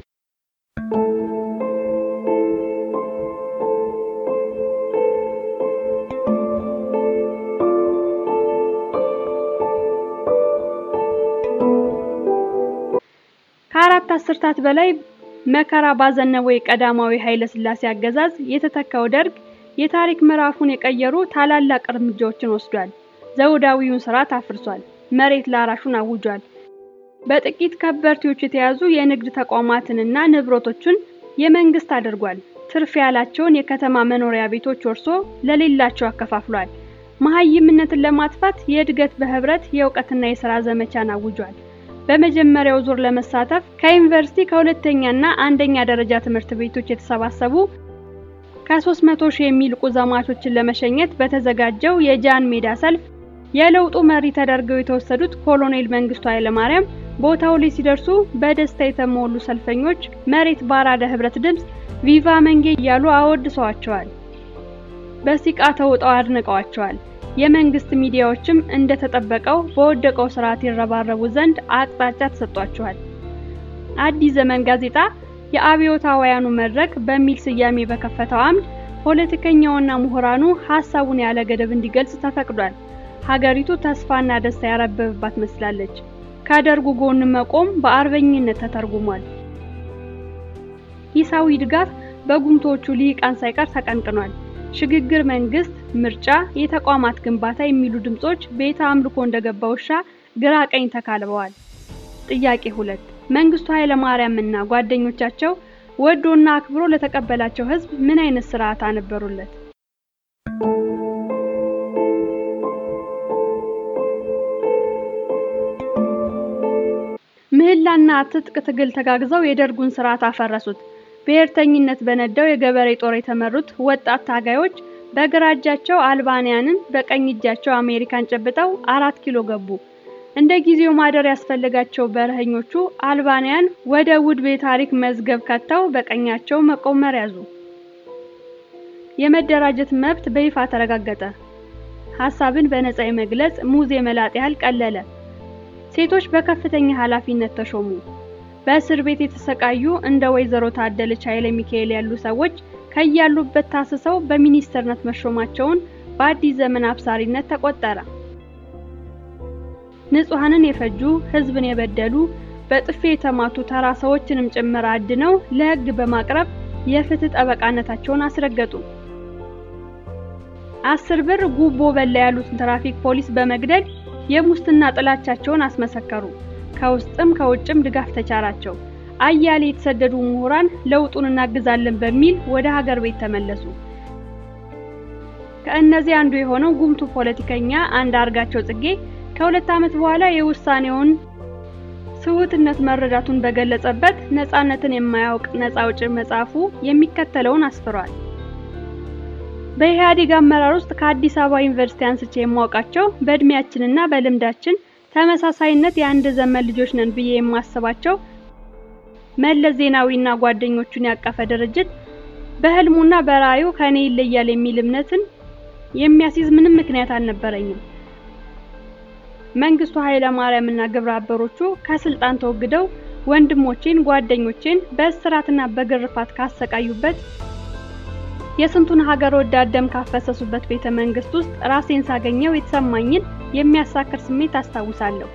ከአራት አስርታት በላይ መከራ ባዘነበው የቀዳማዊ ኃይለ ሥላሴ አገዛዝ የተተካው ደርግ የታሪክ ምዕራፉን የቀየሩ ታላላቅ እርምጃዎችን ወስዷል። ዘውዳዊውን ስርዓት አፍርሷል። መሬት ላራሹን አውጇል። በጥቂት ከበርቴዎች የተያዙ የንግድ ተቋማትንና ንብረቶችን የመንግስት አድርጓል። ትርፍ ያላቸውን የከተማ መኖሪያ ቤቶች ወርሶ ለሌላቸው አከፋፍሏል። መሀይምነትን ለማጥፋት የእድገት በህብረት የእውቀትና የሥራ ዘመቻን አውጇል። በመጀመሪያው ዙር ለመሳተፍ ከዩኒቨርሲቲ ከሁለተኛና አንደኛ ደረጃ ትምህርት ቤቶች የተሰባሰቡ ከ300 ሺህ የሚልቁ ዘማቾችን ለመሸኘት በተዘጋጀው የጃን ሜዳ ሰልፍ የለውጡ መሪ ተደርገው የተወሰዱት ኮሎኔል መንግስቱ ኃይለማርያም ቦታው ላይ ሲደርሱ በደስታ የተሞሉ ሰልፈኞች መሬት ባራደ ህብረት ድምፅ ቪቫ መንጌ እያሉ አወድሰዋቸዋል። በሲቃ ተውጠው አድንቀዋቸዋል። የመንግስት ሚዲያዎችም እንደተጠበቀው በወደቀው ስርዓት ይረባረቡ ዘንድ አቅጣጫ ተሰጥቷቸዋል። አዲስ ዘመን ጋዜጣ የአብዮታውያኑ መድረክ በሚል ስያሜ በከፈተው አምድ ፖለቲከኛውና ምሁራኑ ሀሳቡን ያለ ገደብ እንዲገልጽ ተፈቅዷል። ሀገሪቱ ተስፋና ደስታ ያረበበባት መስላለች። ከደርጉ ጎን መቆም በአርበኝነት ተተርጉሟል። ሂሳዊ ድጋፍ በጉምቶቹ ልሂቃን ሳይቀር ተቀንቅኗል። ሽግግር መንግስት፣ ምርጫ፣ የተቋማት ግንባታ የሚሉ ድምጾች ቤተ አምልኮ እንደገባ ውሻ ግራ ቀኝ ተካልበዋል። ጥያቄ ሁለት መንግስቱ ኃይለ ማርያም እና ጓደኞቻቸው ወዶና አክብሮ ለተቀበላቸው ህዝብ ምን አይነት ስርዓት አነበሩለት? ምህላና ትጥቅ ትግል ተጋግዘው የደርጉን ስርዓት አፈረሱት። ብሔርተኝነት በነዳው የገበሬ ጦር የተመሩት ወጣት ታጋዮች በግራ እጃቸው አልባንያንን በቀኝ እጃቸው አሜሪካን ጨብጠው አራት ኪሎ ገቡ። እንደ ጊዜው ማደር ያስፈልጋቸው በረሀኞቹ አልባንያን ወደ ውድብ የታሪክ መዝገብ ከተው በቀኛቸው መቆመር ያዙ። የመደራጀት መብት በይፋ ተረጋገጠ። ሀሳብን በነጻ የመግለጽ ሙዝ የመላጥ ያህል ቀለለ። ሴቶች በከፍተኛ ኃላፊነት ተሾሙ። በእስር ቤት የተሰቃዩ እንደ ወይዘሮ ታደለች ኃይለ ሚካኤል ያሉ ሰዎች ከያሉበት ታስሰው በሚኒስትርነት መሾማቸውን በአዲስ ዘመን አብሳሪነት ተቆጠረ። ንጹሐንን የፈጁ፣ ህዝብን የበደሉ፣ በጥፌ የተማቱ ተራ ሰዎችንም ጭምር አድነው ለህግ በማቅረብ የፍትህ ጠበቃነታቸውን አስረገጡ። አስር ብር ጉቦ በላ ያሉትን ትራፊክ ፖሊስ በመግደል የሙስና ጥላቻቸውን አስመሰከሩ። ከውስጥም ከውጭም ድጋፍ ተቻራቸው። አያሌ የተሰደዱ ምሁራን ለውጡን እናግዛለን በሚል ወደ ሀገር ቤት ተመለሱ። ከእነዚህ አንዱ የሆነው ጉምቱ ፖለቲከኛ አንዳርጋቸው ጽጌ ከሁለት ዓመት በኋላ የውሳኔውን ስሁትነት መረዳቱን በገለጸበት ነፃነትን የማያውቅ ነፃ አውጪ መጽሐፉ የሚከተለውን አስፍሯል። በኢህአዴግ አመራር ውስጥ ከአዲስ አበባ ዩኒቨርሲቲ አንስቼ የማውቃቸው በእድሜያችንና በልምዳችን ተመሳሳይነት የአንድ ዘመን ልጆች ነን ብዬ የማስባቸው መለስ ዜናዊና ጓደኞቹን ያቀፈ ድርጅት በህልሙና በራእዩ ከኔ ይለያል የሚል እምነትን የሚያስይዝ ምንም ምክንያት አልነበረኝም። መንግስቱ ኃይለ ማርያም እና ግብረ አበሮቹ ከስልጣን ተወግደው ወንድሞቼን፣ ጓደኞቼን በእስራትና በግርፋት ካሰቃዩበት የስንቱን ሀገር ወዳድ ደም ካፈሰሱበት ቤተ መንግስት ውስጥ ራሴን ሳገኘው የተሰማኝን የሚያሳክር ስሜት አስታውሳለሁ።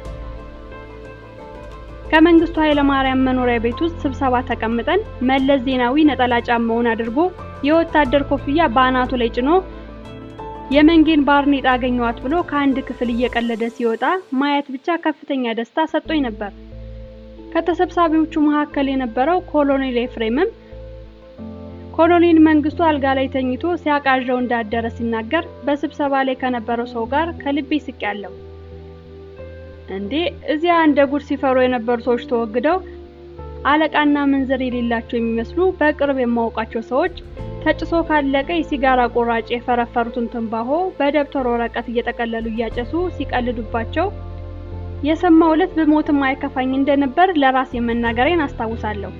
ከመንግስቱ ኃይለ ማርያም መኖሪያ ቤት ውስጥ ስብሰባ ተቀምጠን መለስ ዜናዊ ነጠላ ጫማውን አድርጎ የወታደር ኮፍያ በአናቱ ላይ ጭኖ የመንጌን ባርኔጣ አገኘዋት ብሎ ከአንድ ክፍል እየቀለደ ሲወጣ ማየት ብቻ ከፍተኛ ደስታ ሰጥቶኝ ነበር። ከተሰብሳቢዎቹ መካከል የነበረው ኮሎኔል ኤፍሬምም ኮሎኔል መንግስቱ አልጋ ላይ ተኝቶ ሲያቃዣው እንዳደረ ሲናገር በስብሰባ ላይ ከነበረው ሰው ጋር ከልቤ ስቄያለሁ። እንዴ እዚያ እንደ ጉድ ሲፈሩ የነበሩ ሰዎች ተወግደው አለቃና ምንዝር የሌላቸው የሚመስሉ በቅርብ የማውቃቸው ሰዎች ተጭሶ ካለቀ የሲጋራ ቁራጭ የፈረፈሩትን ትንባሆ በደብተር ወረቀት እየጠቀለሉ እያጨሱ ሲቀልዱባቸው የሰማው ዕለት ብሞትም አይከፋኝ እንደነበር ለራሴ መናገሬን አስታውሳለሁ።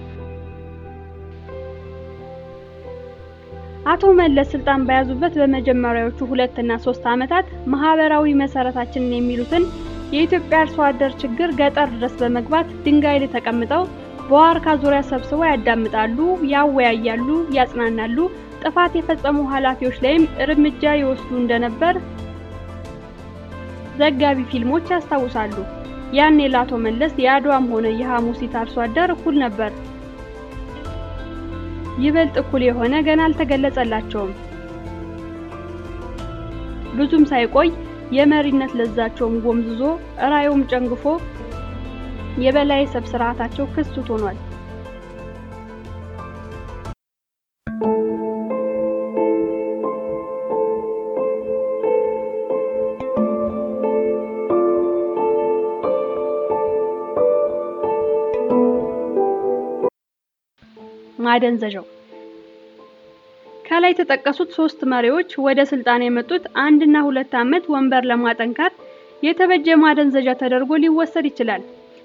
አቶ መለስ ስልጣን በያዙበት በመጀመሪያዎቹ ሁለት እና ሶስት ዓመታት ማህበራዊ መሰረታችንን የሚሉትን የኢትዮጵያ አርሶ አደር ችግር ገጠር ድረስ በመግባት ድንጋይ ላይ ተቀምጠው በዋርካ ዙሪያ ሰብስበው ያዳምጣሉ፣ ያወያያሉ፣ ያጽናናሉ። ጥፋት የፈጸሙ ኃላፊዎች ላይም እርምጃ ይወስዱ እንደነበር ዘጋቢ ፊልሞች ያስታውሳሉ። ያኔ ለአቶ መለስ የአድዋም ሆነ የሐሙሲት አርሶ አደር እኩል ነበር። ይበልጥ እኩል የሆነ ገና አልተገለጸላቸውም። ብዙም ሳይቆይ የመሪነት ለዛቸውም ጎምዝዞ ራዩም ጨንግፎ የበላይ ሰብ ስርዓታቸው ክሱት ሆኗል። ማደንዘዣው ከላይ የተጠቀሱት ሶስት መሪዎች ወደ ስልጣን የመጡት አንድና ሁለት ዓመት ወንበር ለማጠንካት የተበጀ ማደንዘዣ ተደርጎ ሊወሰድ ይችላል።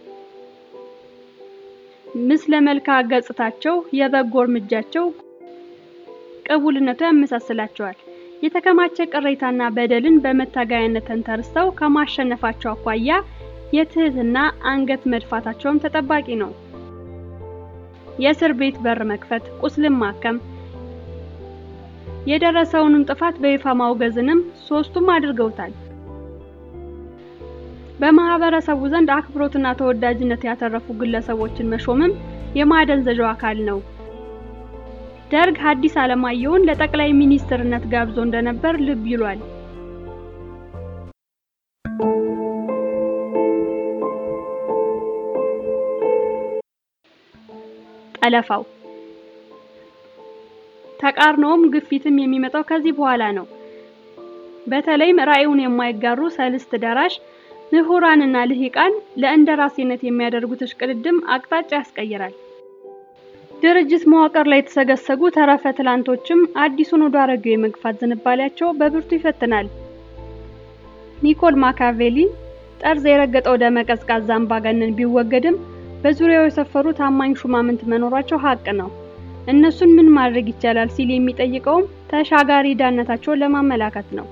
ምስለ መልክዓ ገጽታቸው፣ የበጎ እርምጃቸው ቅቡልነቱ ያመሳስላቸዋል። የተከማቸ ቅሬታና በደልን በመታገያነት ተንተርሰው ከማሸነፋቸው አኳያ የትህትና አንገት መድፋታቸውም ተጠባቂ ነው። የእስር ቤት በር መክፈት፣ ቁስልን ማከም፣ የደረሰውንም ጥፋት በይፋ ማውገዝንም ሶስቱም አድርገውታል። በማህበረሰቡ ዘንድ አክብሮትና ተወዳጅነት ያተረፉ ግለሰቦችን መሾምም የማደንዘዣው አካል ነው። ደርግ ሐዲስ ዓለማየሁን ለጠቅላይ ሚኒስትርነት ጋብዞ እንደነበር ልብ ይሏል። ጠለፋው ተቃርኖውም ግፊትም የሚመጣው ከዚህ በኋላ ነው። በተለይም ራዕዩን የማይጋሩ ሰልስት ደራሽ ምሁራንና ልሂቃን ለእንደራሴነት የሚያደርጉት እሽቅድድም አቅጣጫ ያስቀይራል። ድርጅት መዋቅር ላይ የተሰገሰጉ ተረፈ ትላንቶችም አዲሱን ወደ አሮጌው የመግፋት ዝንባሌያቸው በብርቱ ይፈትናል። ኒኮል ማካቬሊ ጠርዝ የረገጠው ደመ ቀዝቃዛ አምባገነን ቢወገድም በዙሪያው የሰፈሩ ታማኝ ሹማምንት መኖራቸው ሀቅ ነው። እነሱን ምን ማድረግ ይቻላል ሲል የሚጠይቀውም ተሻጋሪ ዳነታቸውን ለማመላከት ነው።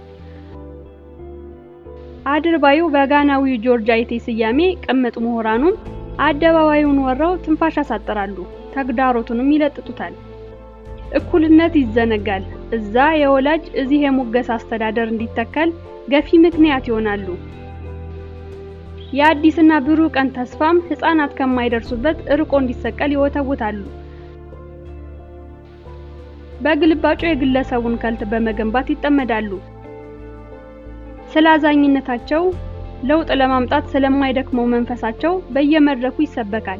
አድርባዩ በጋናዊው ጆርጅ አይቴ ስያሜ ቅምጥ ምሁራኑም አደባባዩን ወረው ትንፋሽ ያሳጥራሉ፣ ተግዳሮቱንም ይለጥጡታል። እኩልነት ይዘነጋል። እዛ የወላጅ እዚህ የሙገስ አስተዳደር እንዲተከል ገፊ ምክንያት ይሆናሉ። የአዲስና ብሩህ ቀን ተስፋም ሕፃናት ከማይደርሱበት ርቆ እንዲሰቀል ይወተውታሉ። በግልባጩ የግለሰቡን ከልት በመገንባት ይጠመዳሉ። ስለ አዛኝነታቸው ለውጥ ለማምጣት ስለማይደክመው መንፈሳቸው በየመድረኩ ይሰበካል።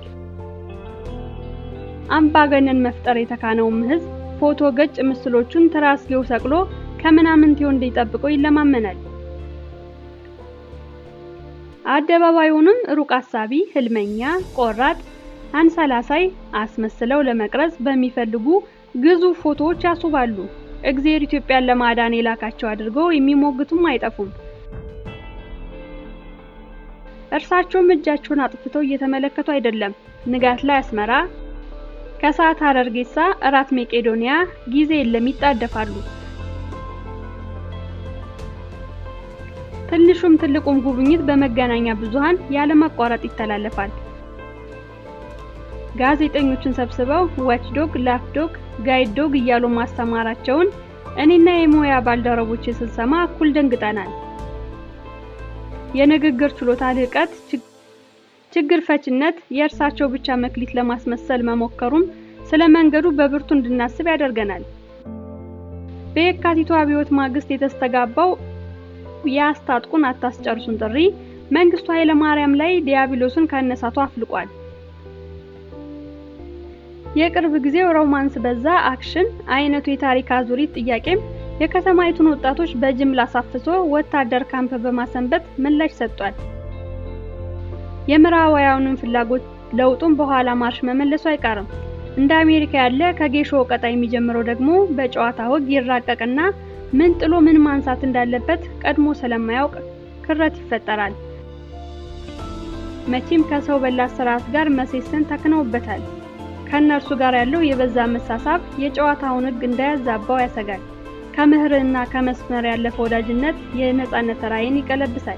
አምባገነን መፍጠር የተካነውም ሕዝብ ፎቶ ገጭ ምስሎቹን ትራስጌው ሰቅሎ ከምናምንቴው እንዲጠብቀው ይለማመናል። አደባባዩንም ሩቅ አሳቢ፣ ህልመኛ፣ ቆራጥ፣ አንሰላሳይ አስመስለው ለመቅረጽ በሚፈልጉ ግዙፍ ፎቶዎች ያስውባሉ። እግዜር ኢትዮጵያን ለማዳን የላካቸው አድርገው የሚሞግቱም አይጠፉም። እርሳቸውም እጃቸውን አጥፍተው እየተመለከቱ አይደለም። ንጋት ላይ አስመራ፣ ከሰዓት ሐረርጌሳ፣ እራት መቄዶንያ፣ ጊዜ የለም ይጣደፋሉ። ትንሹም ትልቁም ጉብኝት በመገናኛ ብዙሃን ያለማቋረጥ ይተላለፋል። ጋዜጠኞችን ሰብስበው ዋችዶግ፣ ላፕዶግ፣ ጋይድ ዶግ እያሉ ማስተማራቸውን እኔና የሙያ ባልደረቦች ስንሰማ እኩል ደንግጠናል። የንግግር ችሎታ ልህቀት፣ ችግር ፈችነት የእርሳቸው ብቻ መክሊት ለማስመሰል መሞከሩም ስለ መንገዱ በብርቱ እንድናስብ ያደርገናል። በየካቲቱ አብዮት ማግስት የተስተጋባው የአስታጥቁን አታስጨርሱን ጥሪ መንግስቱ ኃይለ ማርያም ላይ ዲያብሎስን ካነሳቱ አፍልቋል። የቅርብ ጊዜው ሮማንስ በዛ አክሽን አይነቱ የታሪክ አዙሪት ጥያቄም የከተማይቱን ወጣቶች በጅምላ አሳፍሶ ወታደር ካምፕ በማሰንበት ምላሽ ሰጥቷል። የምዕራባውያኑን ፍላጎት ለውጡን በኋላ ማርሽ መመለሱ አይቀርም። እንደ አሜሪካ ያለ ከጌሾ ቀጣ የሚጀምረው ደግሞ በጨዋታ ወግ ይራቀቅና ምን ጥሎ ምን ማንሳት እንዳለበት ቀድሞ ስለማያውቅ ክረት ይፈጠራል። መቼም ከሰው በላ ስርዓት ጋር መሴሰን ተክነውበታል። ከእነርሱ ጋር ያለው የበዛ መሳሳብ የጨዋታውን ሕግ እንዳያዛባው ያሰጋል። ከምህርና ከመስመር ያለፈ ወዳጅነት የነጻነት ራዕይን ይቀለብሳል።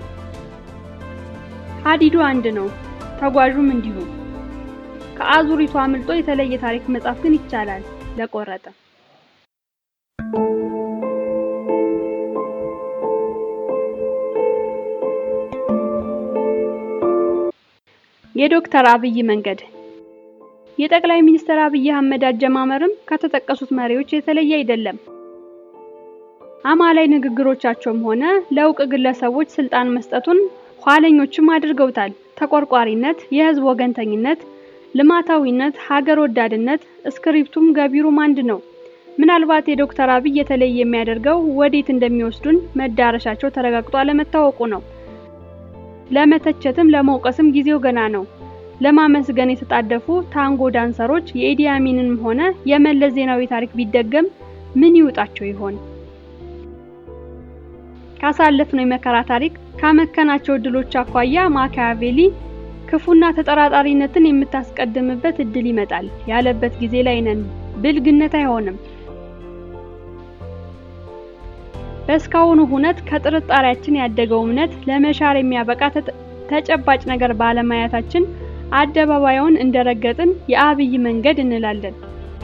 ሀዲዱ አንድ ነው፣ ተጓዡም እንዲሁ። ከአዙሪቱ አምልጦ የተለየ ታሪክ መጻፍ ግን ይቻላል ለቆረጠ። የዶክተር አብይ መንገድ የጠቅላይ ሚኒስትር አብይ አህመድ አጀማመርም ከተጠቀሱት መሪዎች የተለየ አይደለም። አማላይ ንግግሮቻቸውም ሆነ ለእውቅ ግለሰቦች ስልጣን መስጠቱን ኋለኞችም አድርገውታል። ተቆርቋሪነት፣ የህዝብ ወገንተኝነት፣ ልማታዊነት፣ ሀገር ወዳድነት፣ እስክሪፕቱም ገቢሩም አንድ ነው። ምናልባት የዶክተር አብይ የተለየ የሚያደርገው ወዴት እንደሚወስዱን መዳረሻቸው ተረጋግጦ አለመታወቁ ነው። ለመተቸትም ለመውቀስም ጊዜው ገና ነው። ለማመስገን የተጣደፉ ታንጎ ዳንሰሮች የኢዲ አሚንንም ሆነ የመለስ ዜናዊ ታሪክ ቢደገም ምን ይውጣቸው ይሆን? ካሳለፍነው የመከራ ታሪክ ካመከናቸው እድሎች አኳያ ማኪያቬሊ ክፉና ተጠራጣሪነትን የምታስቀድምበት እድል ይመጣል ያለበት ጊዜ ላይ ነን። ብልግነት አይሆንም። በእስካሁኑ ሁነት ከጥርጣሬያችን ያደገው እምነት ለመሻር የሚያበቃ ተጨባጭ ነገር ባለማየታችን አደባባዩን እንደረገጥን የአብይ መንገድ እንላለን።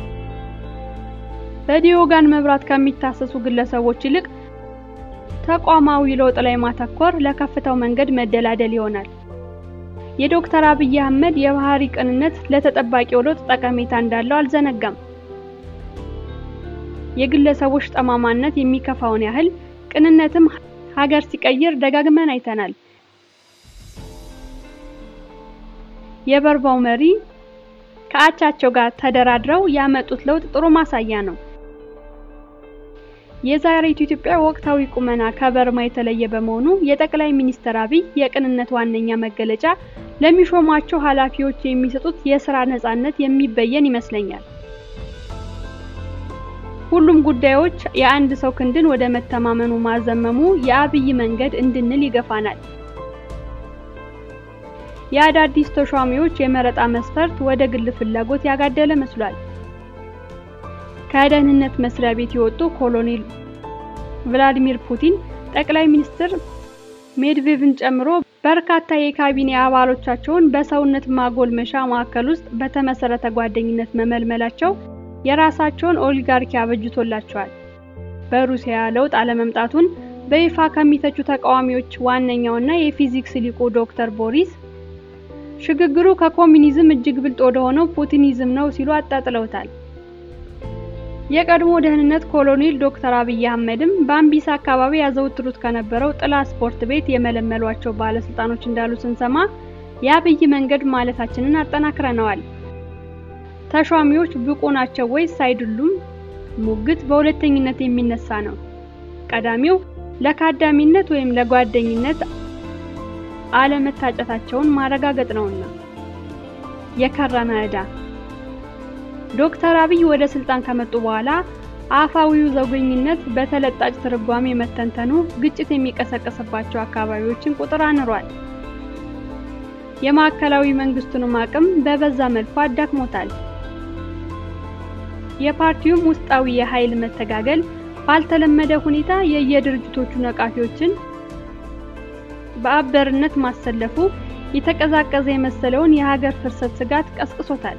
በዲዮጋን መብራት ከሚታሰሱ ግለሰቦች ይልቅ ተቋማዊ ለውጥ ላይ ማተኮር ለከፍታው መንገድ መደላደል ይሆናል። የዶክተር አብይ አህመድ የባህሪ ቅንነት ለተጠባቂው ለውጥ ጠቀሜታ እንዳለው አልዘነጋም። የግለሰቦች ጠማማነት የሚከፋውን ያህል ቅንነትም ሀገር ሲቀይር ደጋግመን አይተናል። የበርባው መሪ ከአቻቸው ጋር ተደራድረው ያመጡት ለውጥ ጥሩ ማሳያ ነው። የዛሬቱ ኢትዮጵያ ወቅታዊ ቁመና ከበርማ የተለየ በመሆኑ የጠቅላይ ሚኒስትር አብይ የቅንነት ዋነኛ መገለጫ ለሚሾሟቸው ኃላፊዎች የሚሰጡት የስራ ነጻነት የሚበየን ይመስለኛል። ሁሉም ጉዳዮች የአንድ ሰው ክንድን ወደ መተማመኑ ማዘመሙ የአብይ መንገድ እንድንል ይገፋናል። የአዳዲስ ተሿሚዎች የመረጣ መስፈርት ወደ ግል ፍላጎት ያጋደለ መስሏል። ከደህንነት መስሪያ ቤት የወጡ ኮሎኔል ቭላዲሚር ፑቲን ጠቅላይ ሚኒስትር ሜድቬቭን ጨምሮ በርካታ የካቢኔ አባሎቻቸውን በሰውነት ማጎልመሻ ማዕከል ውስጥ በተመሰረተ ጓደኝነት መመልመላቸው የራሳቸውን ኦሊጋርኪ አበጅቶላቸዋል። በሩሲያ ለውጥ አለመምጣቱን በይፋ ከሚተቹ ተቃዋሚዎች ዋነኛውና የፊዚክስ ሊቁ ዶክተር ቦሪስ ሽግግሩ ከኮሚኒዝም እጅግ ብልጥ ወደ ሆነው ፑቲኒዝም ነው ሲሉ አጣጥለውታል። የቀድሞ ደህንነት ኮሎኔል ዶክተር አብይ አህመድም በአምቢሳ አካባቢ ያዘወትሩት ከነበረው ጥላ ስፖርት ቤት የመለመሏቸው ባለስልጣኖች እንዳሉ ስንሰማ የአብይ መንገድ ማለታችንን አጠናክረነዋል። ተሿሚዎች ብቁ ናቸው ወይስ አይደሉም? ሙግት በሁለተኝነት የሚነሳ ነው። ቀዳሚው ለካዳሚነት ወይም ለጓደኝነት አለመታጨታቸውን ማረጋገጥ ነውና። የከረመ ዕዳ ዶክተር አብይ ወደ ስልጣን ከመጡ በኋላ አፋዊው ዘውገኝነት በተለጣጭ ትርጓሜ መተንተኑ ግጭት የሚቀሰቀስባቸው አካባቢዎችን ቁጥር አንሯል። የማዕከላዊ መንግስቱንም አቅም በበዛ መልኩ አዳክሞታል። የፓርቲውም ውስጣዊ የኃይል መተጋገል ባልተለመደ ሁኔታ የየድርጅቶቹ ነቃፊዎችን በአበርነት ማሰለፉ የተቀዛቀዘ የመሰለውን የሀገር ፍርሰት ስጋት ቀስቅሶታል።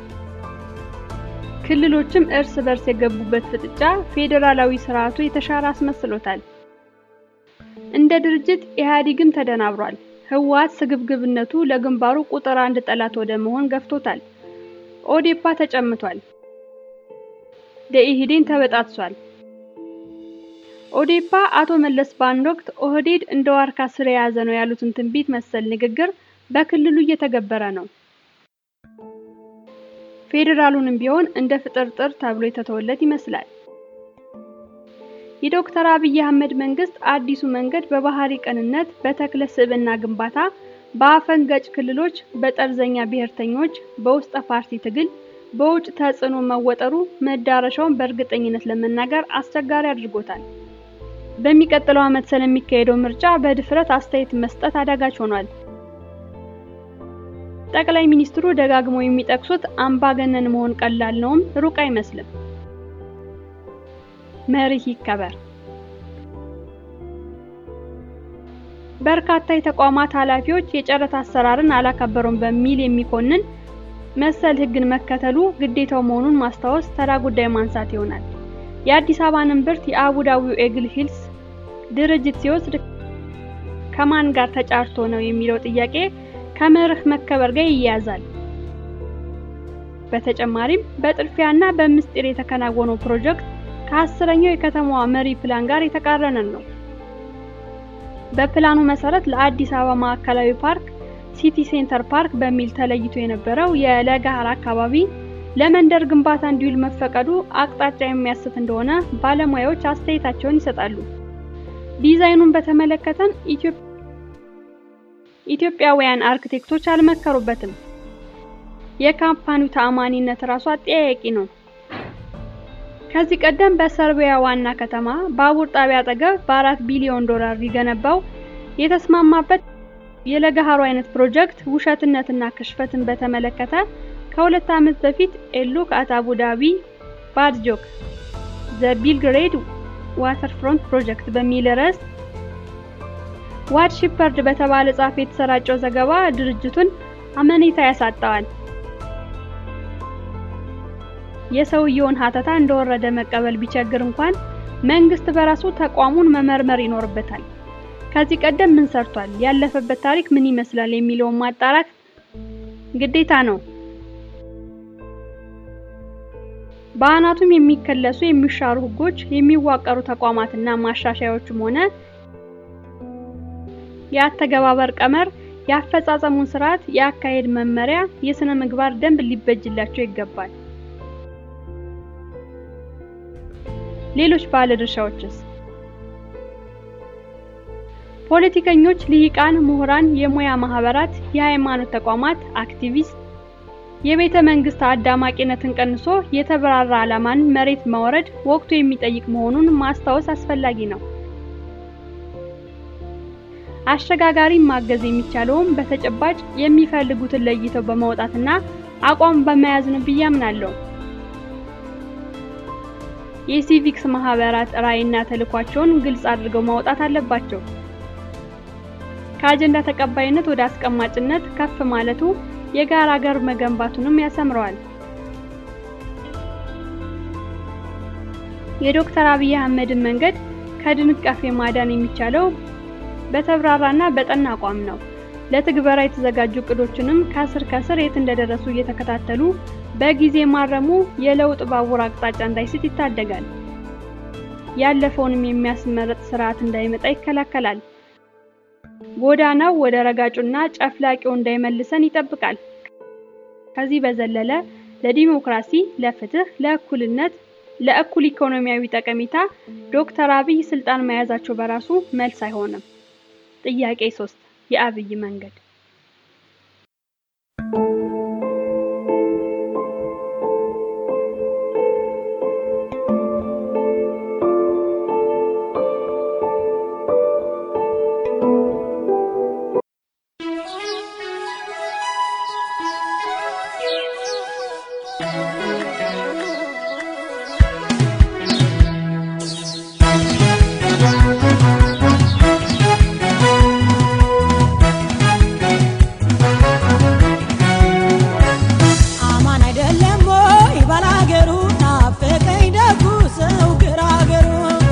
ክልሎችም እርስ በርስ የገቡበት ፍጥጫ ፌዴራላዊ ስርዓቱ የተሻረ አስመስሎታል። እንደ ድርጅት ኢህአዴግም ተደናብሯል። ህወሓት ስግብግብነቱ ለግንባሩ ቁጥር አንድ ጠላት ወደ መሆን ገፍቶታል። ኦዴፓ ተጨምቷል። ደኢህዴን ተበጣጥሷል። ኦዴፓ አቶ መለስ በአንድ ወቅት ኦህዴድ እንደ ዋርካ ስር የያዘ ነው ያሉትን ትንቢት መሰል ንግግር በክልሉ እየተገበረ ነው። ፌዴራሉንም ቢሆን እንደ ፍጥርጥር ተብሎ የተተወለት ይመስላል። የዶክተር አብይ አህመድ መንግስት አዲሱ መንገድ በባህሪ ቅንነት፣ በተክለ ስብዕና ግንባታ፣ በአፈንጋጭ ክልሎች፣ በጠርዘኛ ብሔርተኞች፣ በውስጠ ፓርቲ ትግል፣ በውጭ ተጽዕኖ መወጠሩ መዳረሻውን በእርግጠኝነት ለመናገር አስቸጋሪ አድርጎታል። በሚቀጥለው ዓመት ስለሚካሄደው ምርጫ በድፍረት አስተያየት መስጠት አዳጋች ሆኗል። ጠቅላይ ሚኒስትሩ ደጋግመው የሚጠቅሱት አምባገነን መሆን ቀላል ነውም ሩቅ አይመስልም። መርህ ይከበር። በርካታ የተቋማት ኃላፊዎች የጨረታ አሰራርን አላከበሩም በሚል የሚኮንን መሰል ሕግን መከተሉ ግዴታው መሆኑን ማስታወስ ተራ ጉዳይ ማንሳት ይሆናል። የአዲስ አበባን እምብርት የአቡዳቢው ኤግል ሂልስ ድርጅት ሲወስድ ከማን ጋር ተጫርቶ ነው የሚለው ጥያቄ ከመርህ መከበር ጋር ይያያዛል። በተጨማሪም በጥድፊያና በምስጢር የተከናወነው ፕሮጀክት ከአስረኛው የከተማዋ መሪ ፕላን ጋር የተቃረነ ነው። በፕላኑ መሰረት ለአዲስ አበባ ማዕከላዊ ፓርክ ሲቲ ሴንተር ፓርክ በሚል ተለይቶ የነበረው የለገሃር አካባቢ ለመንደር ግንባታ እንዲውል መፈቀዱ አቅጣጫ የሚያስት እንደሆነ ባለሙያዎች አስተያየታቸውን ይሰጣሉ። ዲዛይኑን በተመለከተም ኢትዮጵያውያን አርክቴክቶች ከዚህ ቀደም በሰርቢያ ዋና ከተማ ባቡር ጣቢያ አጠገብ በአራት ቢሊዮን ዶላር ሊገነባው የተስማማበት የለገሃሩ አይነት ፕሮጀክት ውሸትነትና ክሽፈትን በተመለከተ ከሁለት ዓመት በፊት ኤሉክ አት አቡ ዳቢ ባድ ጆክ ዘ ቢልግሬድ ዋተርፍሮንት ፕሮጀክት በሚል ርዕስ ዋድ ሺፐርድ በተባለ ጸሐፊ የተሰራጨው ዘገባ ድርጅቱን አመኔታ ያሳጣዋል። የሰውየውን ሀተታ እንደወረደ መቀበል ቢቸግር እንኳን መንግስት በራሱ ተቋሙን መመርመር ይኖርበታል። ከዚህ ቀደም ምን ሰርቷል፣ ያለፈበት ታሪክ ምን ይመስላል የሚለውን ማጣራት ግዴታ ነው። በአናቱም የሚከለሱ የሚሻሩ ህጎች፣ የሚዋቀሩ ተቋማትና ማሻሻያዎችም ሆነ የአተገባበር ቀመር፣ የአፈጻጸሙን ስርዓት፣ የአካሄድ መመሪያ፣ የስነ ምግባር ደንብ ሊበጅላቸው ይገባል። ሌሎች ባለድርሻዎችስ? ፖለቲከኞች፣ ልሂቃን፣ ምሁራን፣ የሙያ ማህበራት፣ የሃይማኖት ተቋማት፣ አክቲቪስት የቤተ መንግስት አዳማቂነትን ቀንሶ የተብራራ ዓላማን መሬት ማውረድ ወቅቱ የሚጠይቅ መሆኑን ማስታወስ አስፈላጊ ነው። አሸጋጋሪ ማገዝ የሚቻለውም በተጨባጭ የሚፈልጉትን ለይተው በማውጣትና አቋም በመያዝ ነው ብዬ አምናለሁ። የሲቪክስ ማህበራት ራዕይና ተልዕኳቸውን ግልጽ አድርገው ማውጣት አለባቸው። ከአጀንዳ ተቀባይነት ወደ አስቀማጭነት ከፍ ማለቱ የጋራ ሀገር መገንባቱንም ያሰምረዋል። የዶክተር አብይ አህመድን መንገድ ከድንቃፌ ማዳን የሚቻለው በተብራራና በጠና አቋም ነው። ለትግበራ የተዘጋጁ እቅዶችንም ከስር ከስር የት እንደደረሱ እየተከታተሉ በጊዜ ማረሙ የለውጥ ባቡር አቅጣጫ እንዳይስት ይታደጋል። ያለፈውንም የሚያስመርጥ ስርዓት እንዳይመጣ ይከላከላል። ጎዳናው ወደ ረጋጩና ጨፍላቂው እንዳይመልሰን ይጠብቃል። ከዚህ በዘለለ ለዲሞክራሲ፣ ለፍትህ፣ ለእኩልነት፣ ለእኩል ኢኮኖሚያዊ ጠቀሜታ ዶክተር አብይ ስልጣን መያዛቸው በራሱ መልስ አይሆንም። ጥያቄ 3 የአብይ መንገድ አማን አይደለም ወይ ባላገሩ ናፈቀኝ ደጉ ሰው ግራገሩ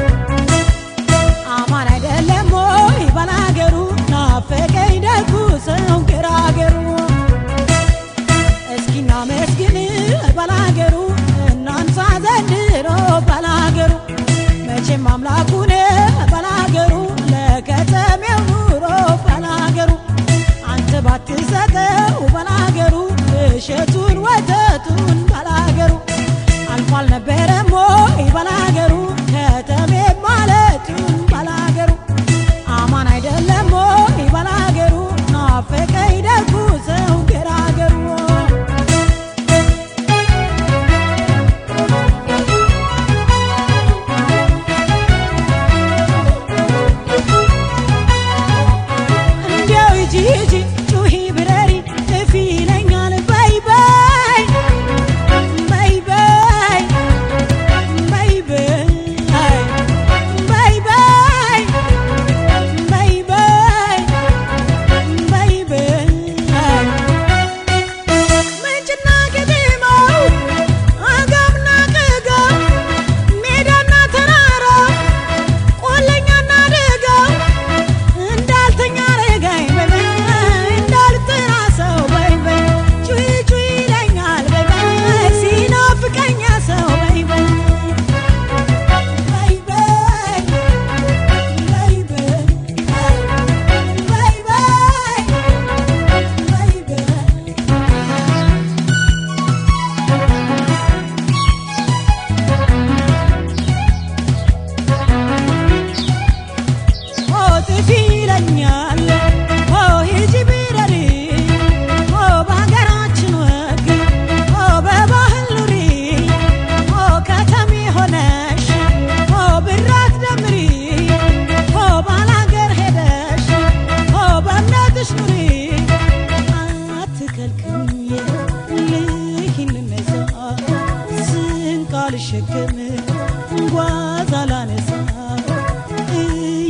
አማን አይደለም ወይ ባላገሩ ናፈቀኝ ደጉ ሰው ግራገሩ እስኪና መስግን ባላገሩ እናንሳ ዘንድሮ ባላገሩ መቼም አምላኩን ባላገሩ ለከተሜው ኑሮ ባላገሩ አንተ ባትሰጠው ባላገሩ እሸቱን ወተቱን ባላገሩ አልፎ አልነበረም ወይ ባላገሩ ከተሜ ማለቱን ባላገሩ አማን አይደለም ወይ ባላገሩ ናፈቀኝ ደጉ ሰው ገራገሩ እንዲያው ሂጂ ሂጂ ጩሂ ብረሪ ጥፊ ይለኛል በይ በይ በይ በይ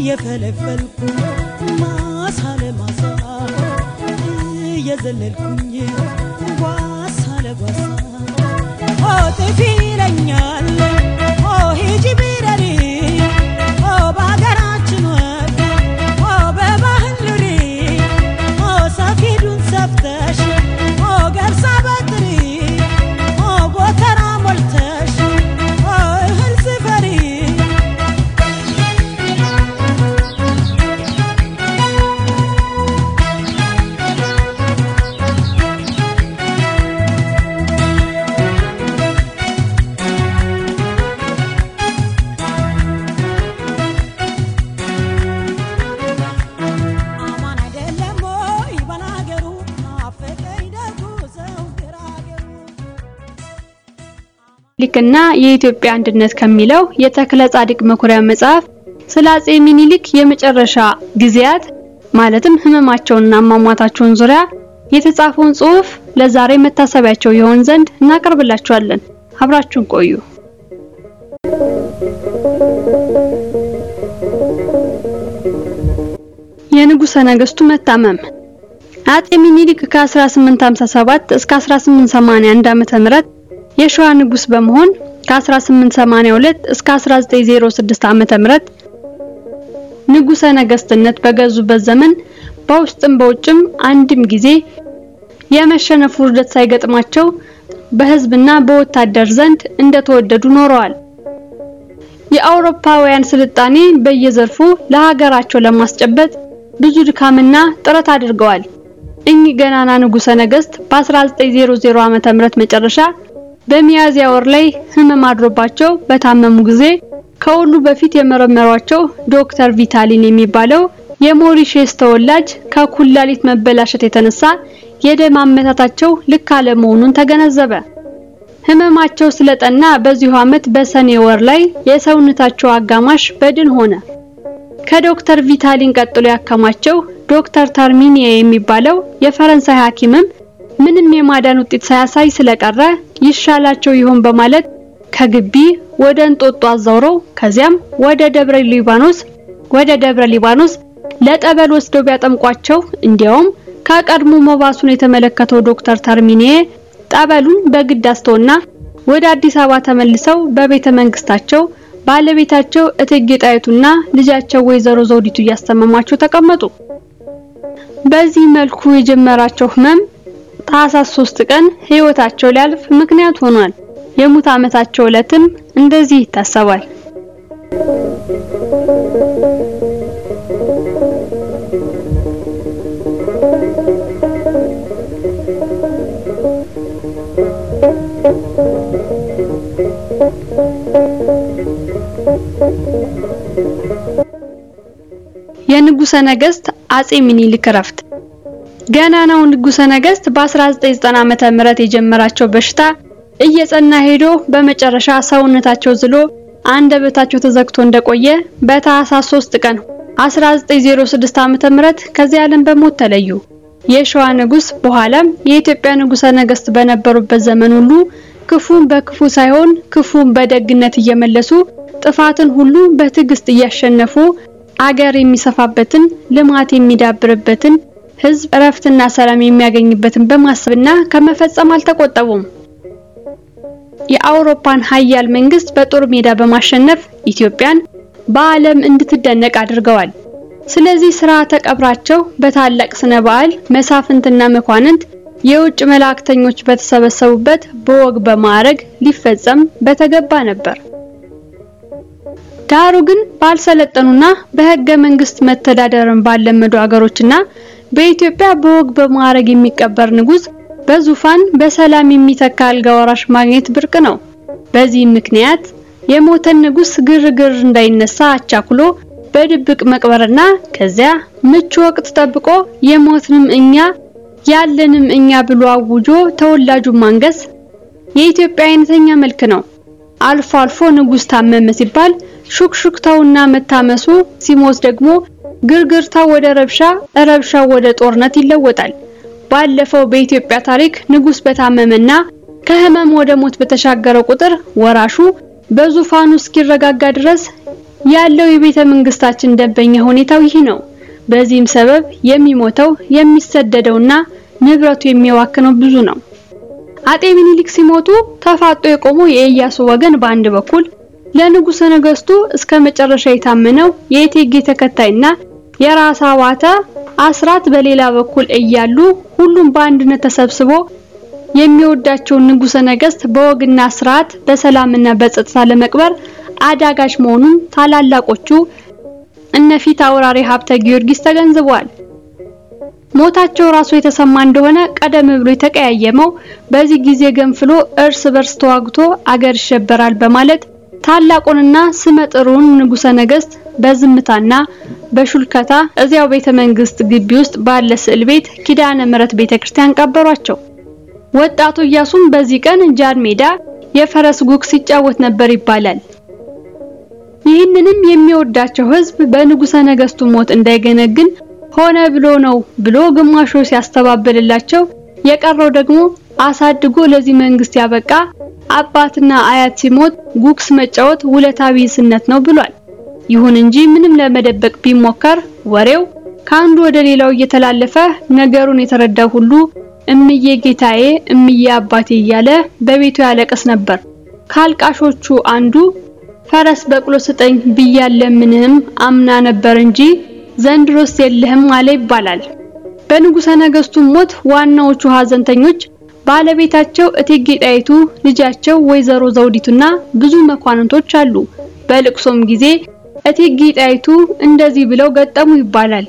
እየፈለፈልኩ ማሳ ለማሳ እየዘለልኩኝ ጓሳ ለጓሳ ኦ ጥፊ ይለኛል ኦ ሂጂ ቢረሪ ኦ በሀገራችን ወግ ኦ በባህል ኑሪ ኦ ሰፊዱን ሰፍተሽ ኦ ገብሳ በጥሪ ኦ ጎተራ ሞልተሽ ኦ እህል ስፈሪ አማን አይደለም ወይ ባላገሩ ናፈቀኝ ደጉ ሰው ግራገሩ ሊክና የኢትዮጵያ አንድነት ከሚለው የተክለ ጻድቅ መኩሪያ መጽሐፍ ስለ አጼ ሚኒሊክ የመጨረሻ ጊዜያት ማለትም ህመማቸውንና አሟሟታቸውን ዙሪያ የተጻፈውን ጽሑፍ ለዛሬ መታሰቢያቸው ይሆን ዘንድ እናቀርብላችኋለን። አብራችሁን ቆዩ። የንጉሠ ነገሥቱ መታመም አጼ ሚኒሊክ ከ1857 እስከ 1881 ዓመተ ምህረት የሸዋ ንጉስ በመሆን ከ1882 እስከ 1906 ዓመተ ምህረት ንጉሠ ነገስትነት በገዙበት ዘመን በውስጥም በውጭም አንድም ጊዜ የመሸነፍ ውርደት ሳይገጥማቸው በህዝብና በወታደር ዘንድ እንደተወደዱ ኖረዋል። የአውሮፓውያን ስልጣኔ በየዘርፉ ለሀገራቸው ለማስጨበጥ ብዙ ድካምና ጥረት አድርገዋል። እኚህ ገናና ንጉሠ ነገስት በ1900 ዓመተ ምህረት መጨረሻ በሚያዝያ ወር ላይ ህመም አድሮባቸው በታመሙ ጊዜ ከሁሉ በፊት የመረመሯቸው ዶክተር ቪታሊን የሚባለው የሞሪሼስ ተወላጅ ከኩላሊት መበላሸት የተነሳ የደም አመታታቸው ልክ አለመሆኑን ተገነዘበ። ህመማቸው ስለጠና በዚሁ ዓመት በሰኔ ወር ላይ የሰውነታቸው አጋማሽ በድን ሆነ። ከዶክተር ቪታሊን ቀጥሎ ያከማቸው ዶክተር ተርሚኒያ የሚባለው የፈረንሳይ ሐኪምም ምንም የማዳን ውጤት ሳያሳይ ስለቀረ ይሻላቸው ይሆን በማለት ከግቢ ወደ እንጦጦ አዛውረው ከዚያም ወደ ደብረ ሊባኖስ ወደ ደብረ ሊባኖስ ለጠበል ወስደው ቢያጠምቋቸው እንዲያውም ከቀድሞ መባሱን የተመለከተው ዶክተር ተርሚኒዬ ጠበሉን በግድ አስተውና ወደ አዲስ አበባ ተመልሰው በቤተ መንግስታቸው ባለቤታቸው እቴጌ ጣይቱና ልጃቸው ወይዘሮ ዘውዲቱ እያስተመሟቸው ተቀመጡ። በዚህ መልኩ የጀመራቸው ህመም ታህሳስ 3 ቀን ህይወታቸው ሊያልፍ ምክንያት ሆኗል። የሙት ዓመታቸው ዕለትም እንደዚህ ይታሰባል። የንጉሠ ነገሥት አጼ ሚኒሊክ እረፍት ገናናው ንጉሠ ነገሥት በ1990 ዓመተ ምህረት የጀመራቸው በሽታ እየጸና ሄዶ በመጨረሻ ሰውነታቸው ዝሎ አንደበታቸው ተዘግቶ እንደቆየ በታህሳስ 3 ቀን 1906 ዓመተ ምህረት ከዚህ ዓለም በሞት ተለዩ። የሸዋ ንጉስ በኋላም የኢትዮጵያ ንጉሠ ነገሥት በነበሩበት ዘመን ሁሉ ክፉን በክፉ ሳይሆን ክፉን በደግነት እየመለሱ ጥፋትን ሁሉ በትዕግስት እያሸነፉ አገር የሚሰፋበትን ልማት የሚዳብርበትን ህዝብ እረፍትና ሰላም የሚያገኝበትን በማሰብና ከመፈጸም አልተቆጠቡም። የአውሮፓን ሀያል መንግስት በጦር ሜዳ በማሸነፍ ኢትዮጵያን በዓለም እንድትደነቅ አድርገዋል። ስለዚህ ስርዓተ ቀብራቸው በታላቅ ስነ በዓል መሳፍንትና መኳንንት የውጭ መላእክተኞች በተሰበሰቡበት በወግ በማዕረግ ሊፈጸም በተገባ ነበር። ዳሩ ግን ባልሰለጠኑና በህገ መንግስት መተዳደርን ባለመዱ አገሮችና በኢትዮጵያ በወግ በማዕረግ የሚቀበር ንጉስ በዙፋን በሰላም የሚተካ አልጋ ወራሽ ማግኘት ብርቅ ነው። በዚህም ምክንያት የሞተን ንጉስ ግርግር እንዳይነሳ አቻኩሎ በድብቅ መቅበርና ከዚያ ምቹ ወቅት ጠብቆ የሞትንም እኛ ያለንም እኛ ብሎ አውጆ ተወላጁን ማንገስ የኢትዮጵያ አይነተኛ መልክ ነው። አልፎ አልፎ ንጉስ ታመመ ሲባል ሹክሹክታውና መታመሱ ሲሞት ደግሞ ግርግርታው ወደ ረብሻ፣ ረብሻው ወደ ጦርነት ይለወጣል። ባለፈው በኢትዮጵያ ታሪክ ንጉስ በታመመና ከህመም ወደ ሞት በተሻገረ ቁጥር ወራሹ በዙፋኑ እስኪረጋጋ ድረስ ያለው የቤተ መንግስታችን ደንበኛ ሁኔታው ይህ ነው። በዚህም ሰበብ የሚሞተው የሚሰደደውና ንብረቱ የሚዋክነው ብዙ ነው። አጤ ሚኒሊክ ሲሞቱ ተፋጦ የቆመው የኢያሱ ወገን በአንድ በኩል ለንጉሠ ነገሥቱ እስከ መጨረሻ የታመነው የእቴጌ ተከታይና የራስ አባተ አስራት በሌላ በኩል እያሉ ሁሉም በአንድነት ተሰብስቦ የሚወዳቸውን ንጉሠ ነገሥት በወግና ስርዓት በሰላምና በጸጥታ ለመቅበር አዳጋች መሆኑን ታላላቆቹ እነፊት አውራሪ ሀብተ ጊዮርጊስ ተገንዝበዋል። ሞታቸው ራሱ የተሰማ እንደሆነ ቀደም ብሎ የተቀያየመው በዚህ ጊዜ ገንፍሎ እርስ በርስ ተዋግቶ አገር ይሸበራል በማለት ታላቁንና ስመጥሩን ንጉሠ ነገሥት በዝምታና በሹልከታ እዚያው ቤተ መንግስት ግቢ ውስጥ ባለ ስዕል ቤት ኪዳነ ምሕረት ቤተክርስቲያን ቀበሯቸው። ወጣቱ ኢያሱም በዚህ ቀን ጃን ሜዳ የፈረስ ጉግ ሲጫወት ነበር ይባላል። ይህንንም የሚወዳቸው ሕዝብ በንጉሠ ነገሥቱ ሞት እንዳይገነግን ሆነ ብሎ ነው ብሎ ግማሹ ሲያስተባብልላቸው፣ የቀረው ደግሞ አሳድጎ ለዚህ መንግስት ያበቃ አባትና አያት ሲሞት ጉግስ መጫወት ውለታ ቢስነት ነው ብሏል። ይሁን እንጂ ምንም ለመደበቅ ቢሞከር ወሬው ከአንዱ ወደ ሌላው እየተላለፈ ነገሩን የተረዳው ሁሉ እምዬ ጌታዬ፣ እምዬ አባቴ እያለ በቤቱ ያለቅስ ነበር። ካልቃሾቹ አንዱ ፈረስ በቅሎ ስጠኝ ብያለምንህም አምና ነበር እንጂ ዘንድሮስ የለህም አለ ይባላል። በንጉሠ ነገሥቱ ሞት ዋናዎቹ ሀዘንተኞች ባለቤታቸው እቴጌ ጣይቱ፣ ልጃቸው ወይዘሮ ዘውዲቱና ብዙ መኳንንቶች አሉ። በልቅሶም ጊዜ እቴጌ ጣይቱ እንደዚህ ብለው ገጠሙ ይባላል።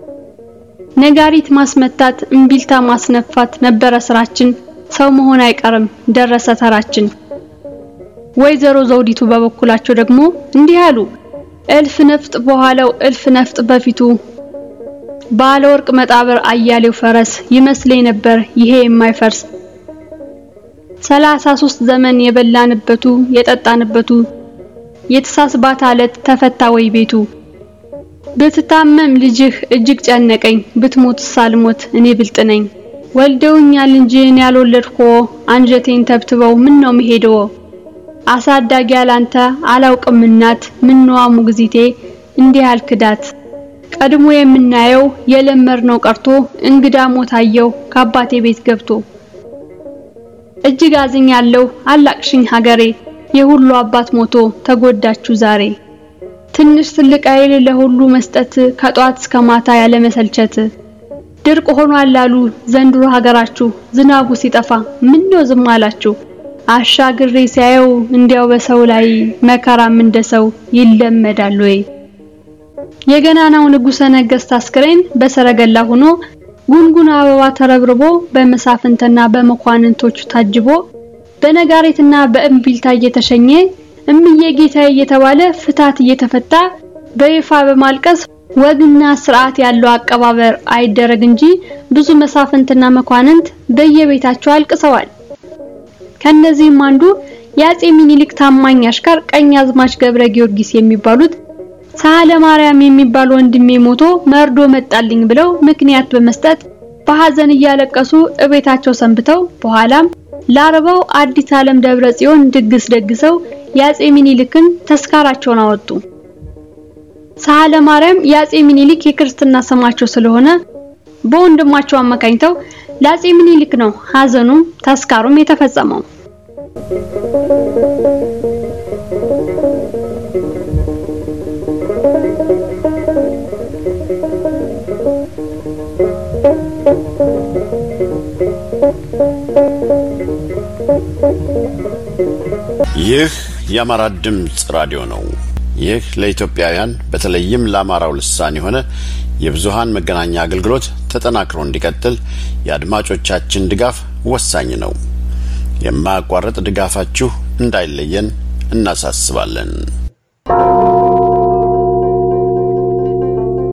ነጋሪት ማስመታት፣ እምቢልታ ማስነፋት ነበረ ስራችን፣ ሰው መሆን አይቀርም ደረሰ ተራችን። ወይዘሮ ዘውዲቱ በበኩላቸው ደግሞ እንዲህ አሉ። እልፍ ነፍጥ በኋላው እልፍ ነፍጥ በፊቱ ባለ ወርቅ መጣብር አያሌው ፈረስ ይመስለኝ ነበር ይሄ የማይፈርስ ሰላሳ ሶስት ዘመን የበላንበቱ የጠጣንበቱ የተሳስባት አለት ተፈታ ወይ ቤቱ ብትታመም ልጅህ እጅግ ጨነቀኝ ብትሞት ሳልሞት እኔ ብልጥ ነኝ ወልደውኛል እንጂ እኔ ያልወለድኮ አንጀቴን ተብትበው ምን ነው መሄደው አሳዳጊ ያላንተ አላውቅም እናት ምነዋ ሙግዚቴ እንዲህ አልክዳት ቀድሞ የምናየው የለመድነው ቀርቶ እንግዳ ሞታየው ከአባቴ ቤት ገብቶ እጅግ አዝኛለሁ አላቅሽኝ ሀገሬ የሁሉ አባት ሞቶ ተጎዳችሁ ዛሬ ትንሽ ትልቅ አይል ለሁሉ መስጠት ከጧት እስከ ማታ ያለ መሰልቸት ድርቅ ሆኗል አሉ ዘንድሮ ሀገራችሁ ዝናቡ ሲጠፋ ምን ነው ዝም አላችሁ አሻግሬ ሲያየው እንዲያው በሰው ላይ መከራም እንደሰው ይለመዳል ወይ የገናናው ንጉሠ ነገሥት አስክሬን በሰረገላ ሆኖ ጉንጉን አበባ ተረብርቦ በመሳፍንትና በመኳንንቶቹ ታጅቦ በነጋሪትና በእምቢልታ እየተሸኘ እምዬ ጌታዬ እየተባለ ፍታት እየተፈታ በይፋ በማልቀስ ወግና ስርዓት ያለው አቀባበር አይደረግ እንጂ ብዙ መሳፍንትና መኳንንት በየቤታቸው አልቅሰዋል። ከነዚህም አንዱ የአጼ ሚኒሊክ ታማኝ አሽከር ቀኛዝማች ገብረ ጊዮርጊስ የሚባሉት ሳህለ ማርያም የሚባል ወንድሜ ሞቶ መርዶ መጣልኝ ብለው ምክንያት በመስጠት በሐዘን እያለቀሱ እቤታቸው ሰንብተው በኋላም ለአርባው አዲስ ዓለም ደብረ ጽዮን ድግስ ደግሰው የአጼ ሚኒሊክን ተስካራቸውን አወጡ። ሳህለ ማርያም የአጼ ሚኒሊክ የክርስትና ስማቸው ስለሆነ በወንድማቸው አማካኝተው ለአጼ ሚኒሊክ ነው ሐዘኑም ተስካሩም የተፈጸመው። ይህ የአማራ ድምፅ ራዲዮ ነው። ይህ ለኢትዮጵያውያን በተለይም ለአማራው ልሳን የሆነ የብዙሃን መገናኛ አገልግሎት ተጠናክሮ እንዲቀጥል የአድማጮቻችን ድጋፍ ወሳኝ ነው። የማያቋርጥ ድጋፋችሁ እንዳይለየን እናሳስባለን።